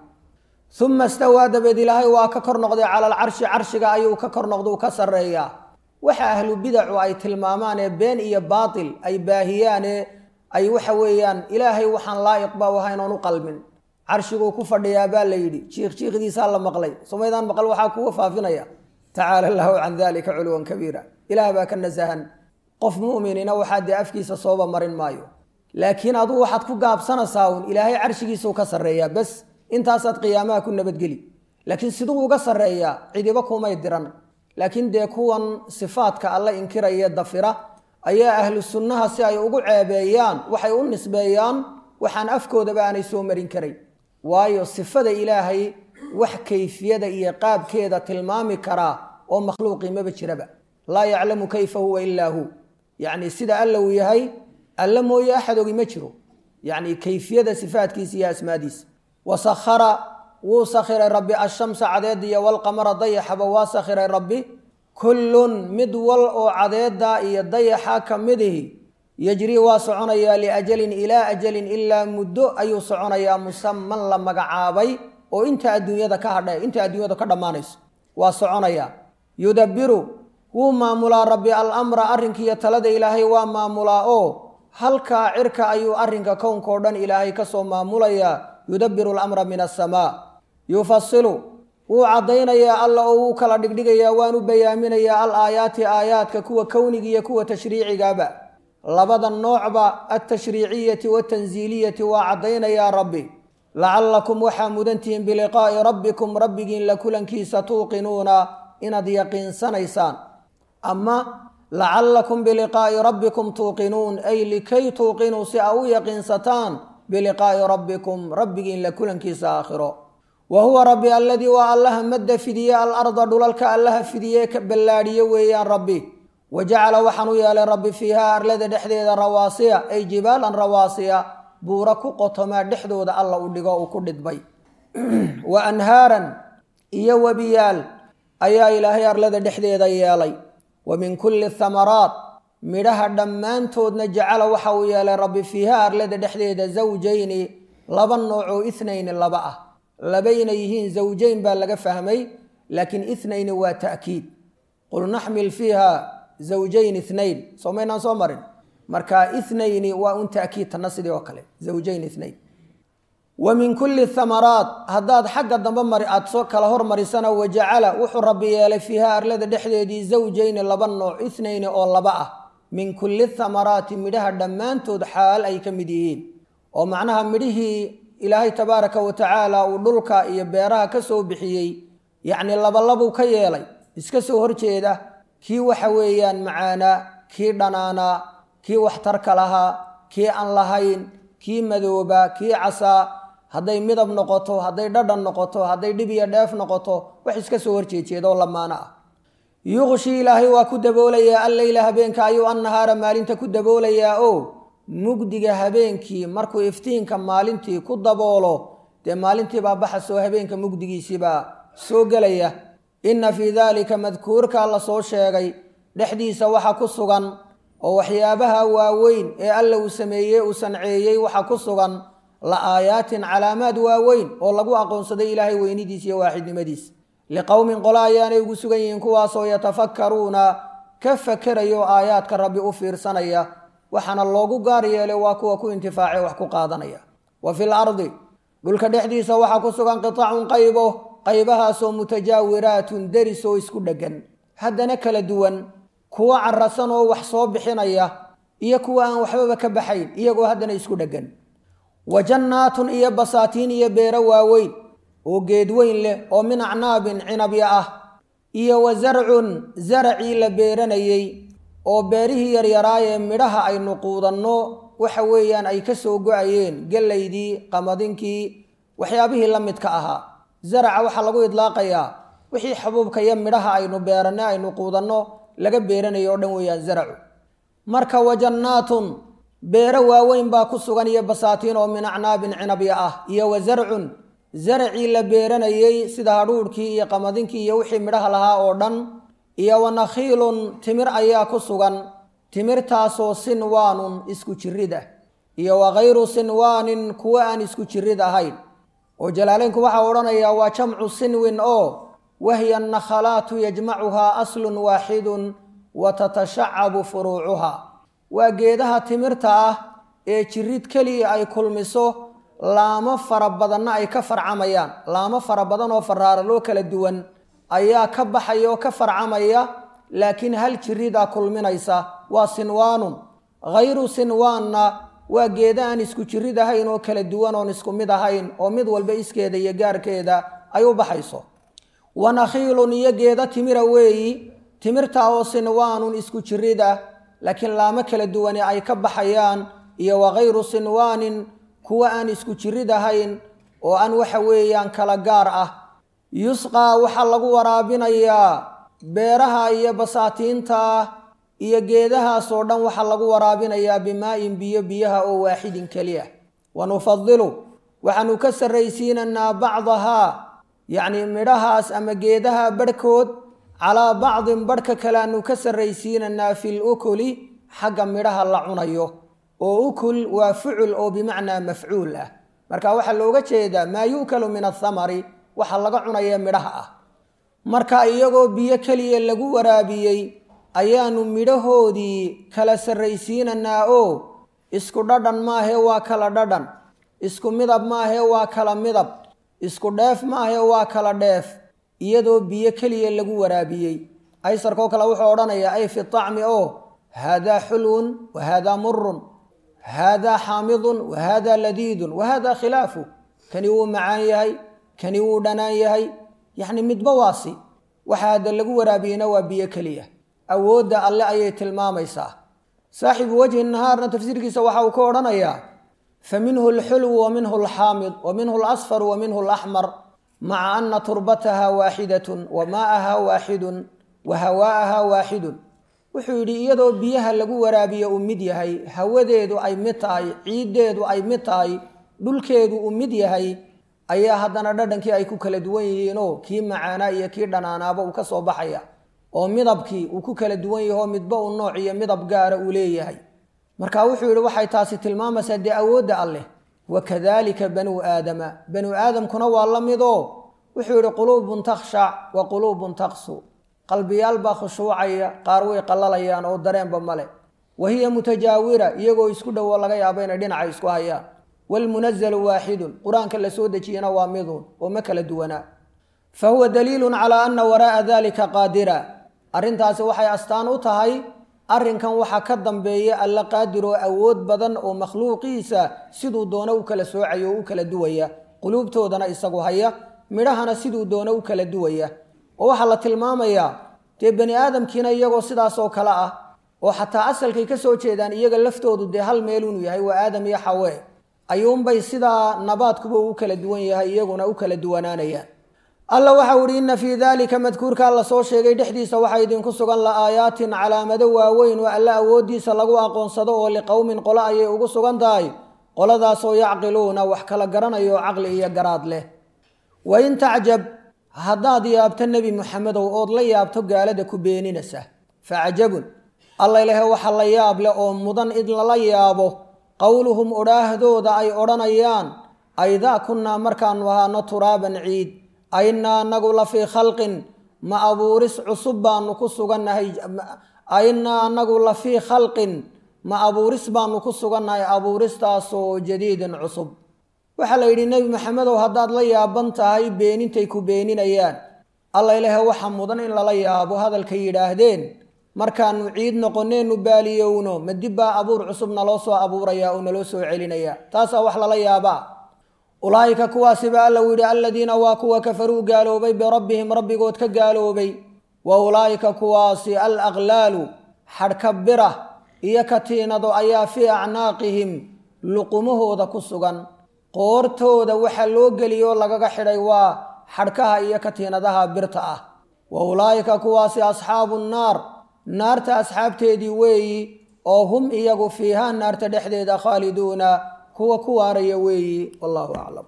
uma istawaa dabeed ilaahay waa ka kor noqday cala alcarshi carshiga ayuu ka kor noqda u ka sarreeyaa waxa ahlu bidacu ay tilmaamaan ee been iyo baatil ay baahiyaane ay waxa weeyaan ilaahay waxaan laa'iqba u ahayn oon u qalmin carshiguu ku fadhiyaa baa la yidhi jiikh jiikhdiisaa la maqlay somaydaan maqal waxaa kuga faafinaya tacaala allahu can dalika culuwan kabiira ilaah baa ka nasahan qof mu'minina waxaa dee afkiisa sooba marin maayo laakiin aduu waxaad ku gaabsanaysaa un ilaahay carshigiisuu ka sarreeyaa bas intaasaad qiyaamaha ku nabadgeli laakiin siduu uga sarreeyaa cidiba kumay diran laakiin dee kuwan sifaadka alla inkiraya dafira ayaa ahlu sunnaha si ay ugu ceebeeyaan waxay u nisbeeyaan waxaan afkoodaba aanay soo marin karay waayo sifada ilaahay wax kayfiyada iyo qaabkeeda tilmaami karaa oo makhluuqii maba jiraba laa yaclamu kayfa huwa ilaa hu yacni sida alla uu yahay alla mooye axad ogi ma jiro yacni kayfiyada sifaadkiisa iyo asmaadiisa wasakhara wuu sakhiray rabbi ashamsa cadeediya walqamara dayaxaba waa sakhiray rabbi kullun mid wal oo cadeeda iyo dayaxa ka midihi yajrii waa soconayaa liajalin ilaa ajalin ilaa muddo ayuu soconayaa musaman la magacaabay oo inta adduunyada ka hadha inta adduunyada ka dhammaanayso waa soconayaa yudabiru wuu maamulaa rabbi alamra arrinkiiyo talada ilaahay waa maamulaa oo halkaa cirka ayuu arrinka kownkao dhan ilaahay kasoo maamulayaa yudabiru alamra min asamaa yufasilu wuu caddaynayaa alla oo wuu kala dhigdhigayaa waanu bayaaminayaa al aayaati aayaadka kuwa kowniga iyo kuwa tashriicigaba labada noocba altashriiciyati watansiiliyati waa caddaynayaa rabbi lacallakum waxaa mudantihiin biliqaa'i rabbikum rabbigiin la kulankiisa tuuqinuuna inaad yaqiinsanaysaan ama lacallakum biliqaa'i rabbikum tuuqinuun ay likay tuuqinuu si aa u yaqiinsataan biliqaa'i rabbikum rabbigiin la kulankiisa aakhiro wa huwa rabbi alladii waa allaha madda fidiye alarda dhulalka allaha fidiye ka ballaadhiye weeyaan rabbi wa jacala waxaan u yeelay rabbi fiihaa arlada dhexdeeda rawaasiya ay jibaalan rawaasiya buura ku qotomaa dhexdooda alla u dhigo uu ku dhidbay wa anhaaran iyo webiyaal ayaa ilaahay arlada dhexdeeda yeelay wa min kulli thamaraat midhaha dhammaantoodna jacala waxa uu yeelay rabbi fiihaa arlada dhexdeeda zawjayni laba nooc oo ithnayni laba ah labayna yihiin zawjayn baa laga fahmay laakiin ithnayni waa ta'kiid qul naxmil fiiha zawjayn ithnayn soo maynaan soo marin marka ithnayni waa un ta'kiid tanna sidii oo kale zawjayn ithnayn wa min kulli thamaraat haddaad xagga dambe mari aada soo kala hormarisana wajacala wuxuu rabbi yeelay fiiha arlada dhexdeedii zawjayni laba nooc ithnayni oo laba ah min kulli thamaraati midhaha dhammaantood xaal ay ka mid yihiin oo macnaha midhihii ilaahay tabaaraka wa tacaala uu dhulka iyo beeraha ka soo bixiyey yacni labalabuu ka yeelay iska soo horjeeda kii waxa weeyaan macaanaa kii dhanaanaa kii waxtarka lahaa kii aan lahayn kii madooba kii casaa hadday midab noqoto hadday dhadhan noqoto hadday dhib iyo dheef noqoto wax iska soo horjeejeedaoo lamaano ah yuqshi ilaahay waa ku daboolayaa alleyla habeenka ayuu annahaara maalinta ku daboolayaa oo mugdiga habeenkii markuu iftiinka maalintii ku daboolo dee maalintiibaa baxasoo habeenka mugdigiisiibaa soo gelaya inna fii daalika madkuurka la soo sheegay dhexdiisa waxa ku sugan oo waxyaabaha waaweyn ee alla uu sameeyey uu sanceeyey waxa ku sugan la aayaatin calaamaad waaweyn oo lagu aqoonsaday ilaahay weynidiisa iyo waaxidnimadiisa liqowmin qolo ayaanay ugu sugan yihiin kuwaasoo yatafakkaruuna ka fakerayo aayaadka rabbi u fiirsanaya waxaana loogu gaar yeelay waa kuwa ku intifaace wax ku qaadanaya wa fil ardi dhulka dhexdiisa waxaa ku sugan qitacun qaybo qaybahaasoo mutajaawiraatun deris oo isku dheggan haddana kala duwan kuwo carasan oo wax soo bixinaya iyo kuwa aan waxbaba ka baxayn iyagoo haddana isku dheggan wa jannaatun iyo basaatiin iyo beero waaweyn oo geed weyn leh oo min acnaabin cinabya ah iyo wa zarcun zaracii la beeranayey oo beerihii yaryaraayee midhaha aynu quudanno waxa weeyaan ay ka soo go-ayeen gellaydii qamadinkii waxyaabihii la midka ahaa zaraca waxaa lagu idlaaqayaa wixii xabuubka iyo midhaha aynu beeranno aynu quudanno laga beeranayo o dhan weeyaan zaracu marka wa jannaatun beero waaweyn baa ku sugan iyo basaatiin oo min acnaabin cinabya ah iyo wa zarcun zaracii la beeranayey sida hadhuudhkii iyo qamadinkii iyo wixii midhaha lahaa oo dhan iyo wa nakhiilun timir ayaa ku sugan timirtaasoo sinwaanun isku jirid ah iyo wa khayru sinwaanin kuwa aan isku jirid ahayn oo jalaaleynku waxaa odhanayaa waa jamcu sinwin oo wahiya nakhalaatu yajmacuhaa aslun waaxidun wa tatashacabu furuucuhaa waa geedaha timirta ah ee jirid keliya ay kulmiso laamo fara badanna ay ka farcamayaan laamo fara badan oo faraaraloo kala duwan ayaa ka baxaya oo ka farcamaya laakiin hal jiridaa kulminaysa waa sinwaanun khayru sinwaanna waa geeda aan isku jirid ahayn oo kala duwan oon isku mid ahayn oo mid walba iskeeda iyo gaarkeeda ay u baxayso wa nakhiilun iyo geeda timira weeyi timirta oo sinwaanun isku jirid ah laakiin laamo kala duwane ay ka baxayaan iyo wa khayru sinwaanin kuwa aan isku jirid ahayn oo aan waxa weeyaan kala gaar ah yusqaa waxaa lagu waraabinayaa beeraha iyo basaatiinta iyo geedahaasoo dhan waxaa lagu waraabinayaa bimaa-in biyo biyaha oo waaxidin keliya wa nufadilu waxaanu ka sarraysiinanaa bacdahaa yacnii midhahaas ama geedaha barhkood calaa bacdin barhka kale aanu ka sarraysiinanaa fil ukuli xagga midhaha la cunayo oo ukul waa fucul oo bimacnaa mafcuul ah marka waxaa looga jeedaa maa yu'kalu min athamari waxa laga cunaya midhaha ah marka iyagoo biyo keliya lagu waraabiyey ayaanu midhahoodii kala sarraysiinanaa oo isku dhadhan maahee waa kala dhadhan isku midab maahee waa kala midab isku dheef maahee waa kala dheef iyadoo biyo keliya lagu waraabiyey aysarkoo kale wuxuu odhanayaa ay fi tacmi oo haadaa xulwun wa haadaa murun haadaa xaamidun wa haadaa ladiidun wa haadaa khilaafu kani wuu macaan yahay kani wuu dhanaan yahay yacni midba waasi waxa hadda lagu waraabiyeyna waa biyo keliya awoodda alle ayay tilmaamaysaa saaxibu wajhi nahaarna tafsiirkiisa waxa uu ka odhanayaa fa minhu alxulwu wa minhu alxaamid wa minhu alasfar wa minhu alaxmar maca ana turbataha waaxidatun wa maa'aha waaxidun wa hawaa'aha waaxidun wuxuu yidhi iyadoo biyaha lagu waraabiyo uu mid yahay hawadeedu ay mid tahay ciiddeedu ay mid tahay dhulkeedu uu mid yahay ayaa haddana dhadhankii ay ku kala duwan yihiinoo kii macaanaa iyo kii dhanaanaaba uu ka soo baxaya oo midabkii uu ku kala duwan yaho midba uu nooc iyo midab gaara uu leeyahay marka wuxuu yidhi waxay taasi tilmaamaysaa dee awoodda alleh wakadalika banuu aadama banuu aadamkuna waa la midoo wuxuu yidhi quluubun takhshac wa quluubun taqsu qalbiyaal baa khushuucaya qaar way qallalayaan oo dareenba male wa hiya mutajaawira iyagoo isku dhowo laga yaabo inay dhinaca isku hayaan waalmunazalu waaxidun qur-aanka la soo dejiyana waa midun oo ma kala duwanaa fa huwa daliilun calaa ana waraa'a dalika qaadira arrintaasi waxay astaan u tahay arrinkan waxaa ka dambeeya alla qaadir oo awood badan oo makhluuqiisa siduu doono u kala soocayo oo u kala duwaya quluubtoodana isagu haya midhahana siduu doono u kala duwaya oo waxaa la tilmaamayaa dee bani aadamkiina iyagoo sidaasoo kale ah oo xataa asalkay ka soo jeedaan iyaga laftoodu dee hal meel inuu yahay waa aadam iyo xawee ayuunbay sidaa nabaadkuba u kala duwan yahay iyaguna u kala duwanaanayaan alla waxau ihi inna fii daalika madkuurkaa la soo sheegay dhexdiisa waxaa idinku sugan la aayaatin calaamado waaweyn oo alla awooddiisa lagu aqoonsado oo liqowmin qolo ayay ugu sugan tahay qoladaasoo yacqiluuna wax kala garanayo oo caqli iyo garaad leh wain tacjab haddaad yaabto nebi muxamedow ood la yaabto gaalada ku beeninaysa facajabun alla ilahe waxa la yaab leh oo mudan id lala yaabo qowluhum odhaahdooda ay odhanayaan aydaa kunnaa markaanu ahaano turaaban ciid aynaa anagu la fii khalqin ma abuuris cusub baanu ku sugannahay aynaa anagu la fii khalqin ma abuuris baanu ku sugannahay abuuristaasoo jadiidin cusub waxaa la yidhi nebi maxamedow haddaad la yaaban tahay beenintay ku beeninayaan alla ilaahe waxa mudan in lala yaabo hadalkay yidhaahdeen markaanu ciid noqoneennu baaliyowno ma dib baa abuur cusub naloo soo abuuraya oo naloo soo celinaya taasaa wax lala yaabaa ulaa'ika kuwaasiba alla u yidhi aladiina waa kuwa kafaruu gaaloobay birabbihim rabbigood ka gaaloobay wa ulaa'ika kuwaasi al aqlaalu xadhka bira iyo katiinado ayaa fii acnaaqihim luqumahooda ku sugan qoortooda waxa loo geliyoo lagaga xidhay waa xadhkaha iyo katiinadaha birta ah wa ulaa'ika kuwaasi asxaabu nnaar naarta asxaabteedii weeyi oo hum iyagu fiihaa naarta dhexdeeda khaaliduuna kuwa ku waaraya weeyi wallahu aclam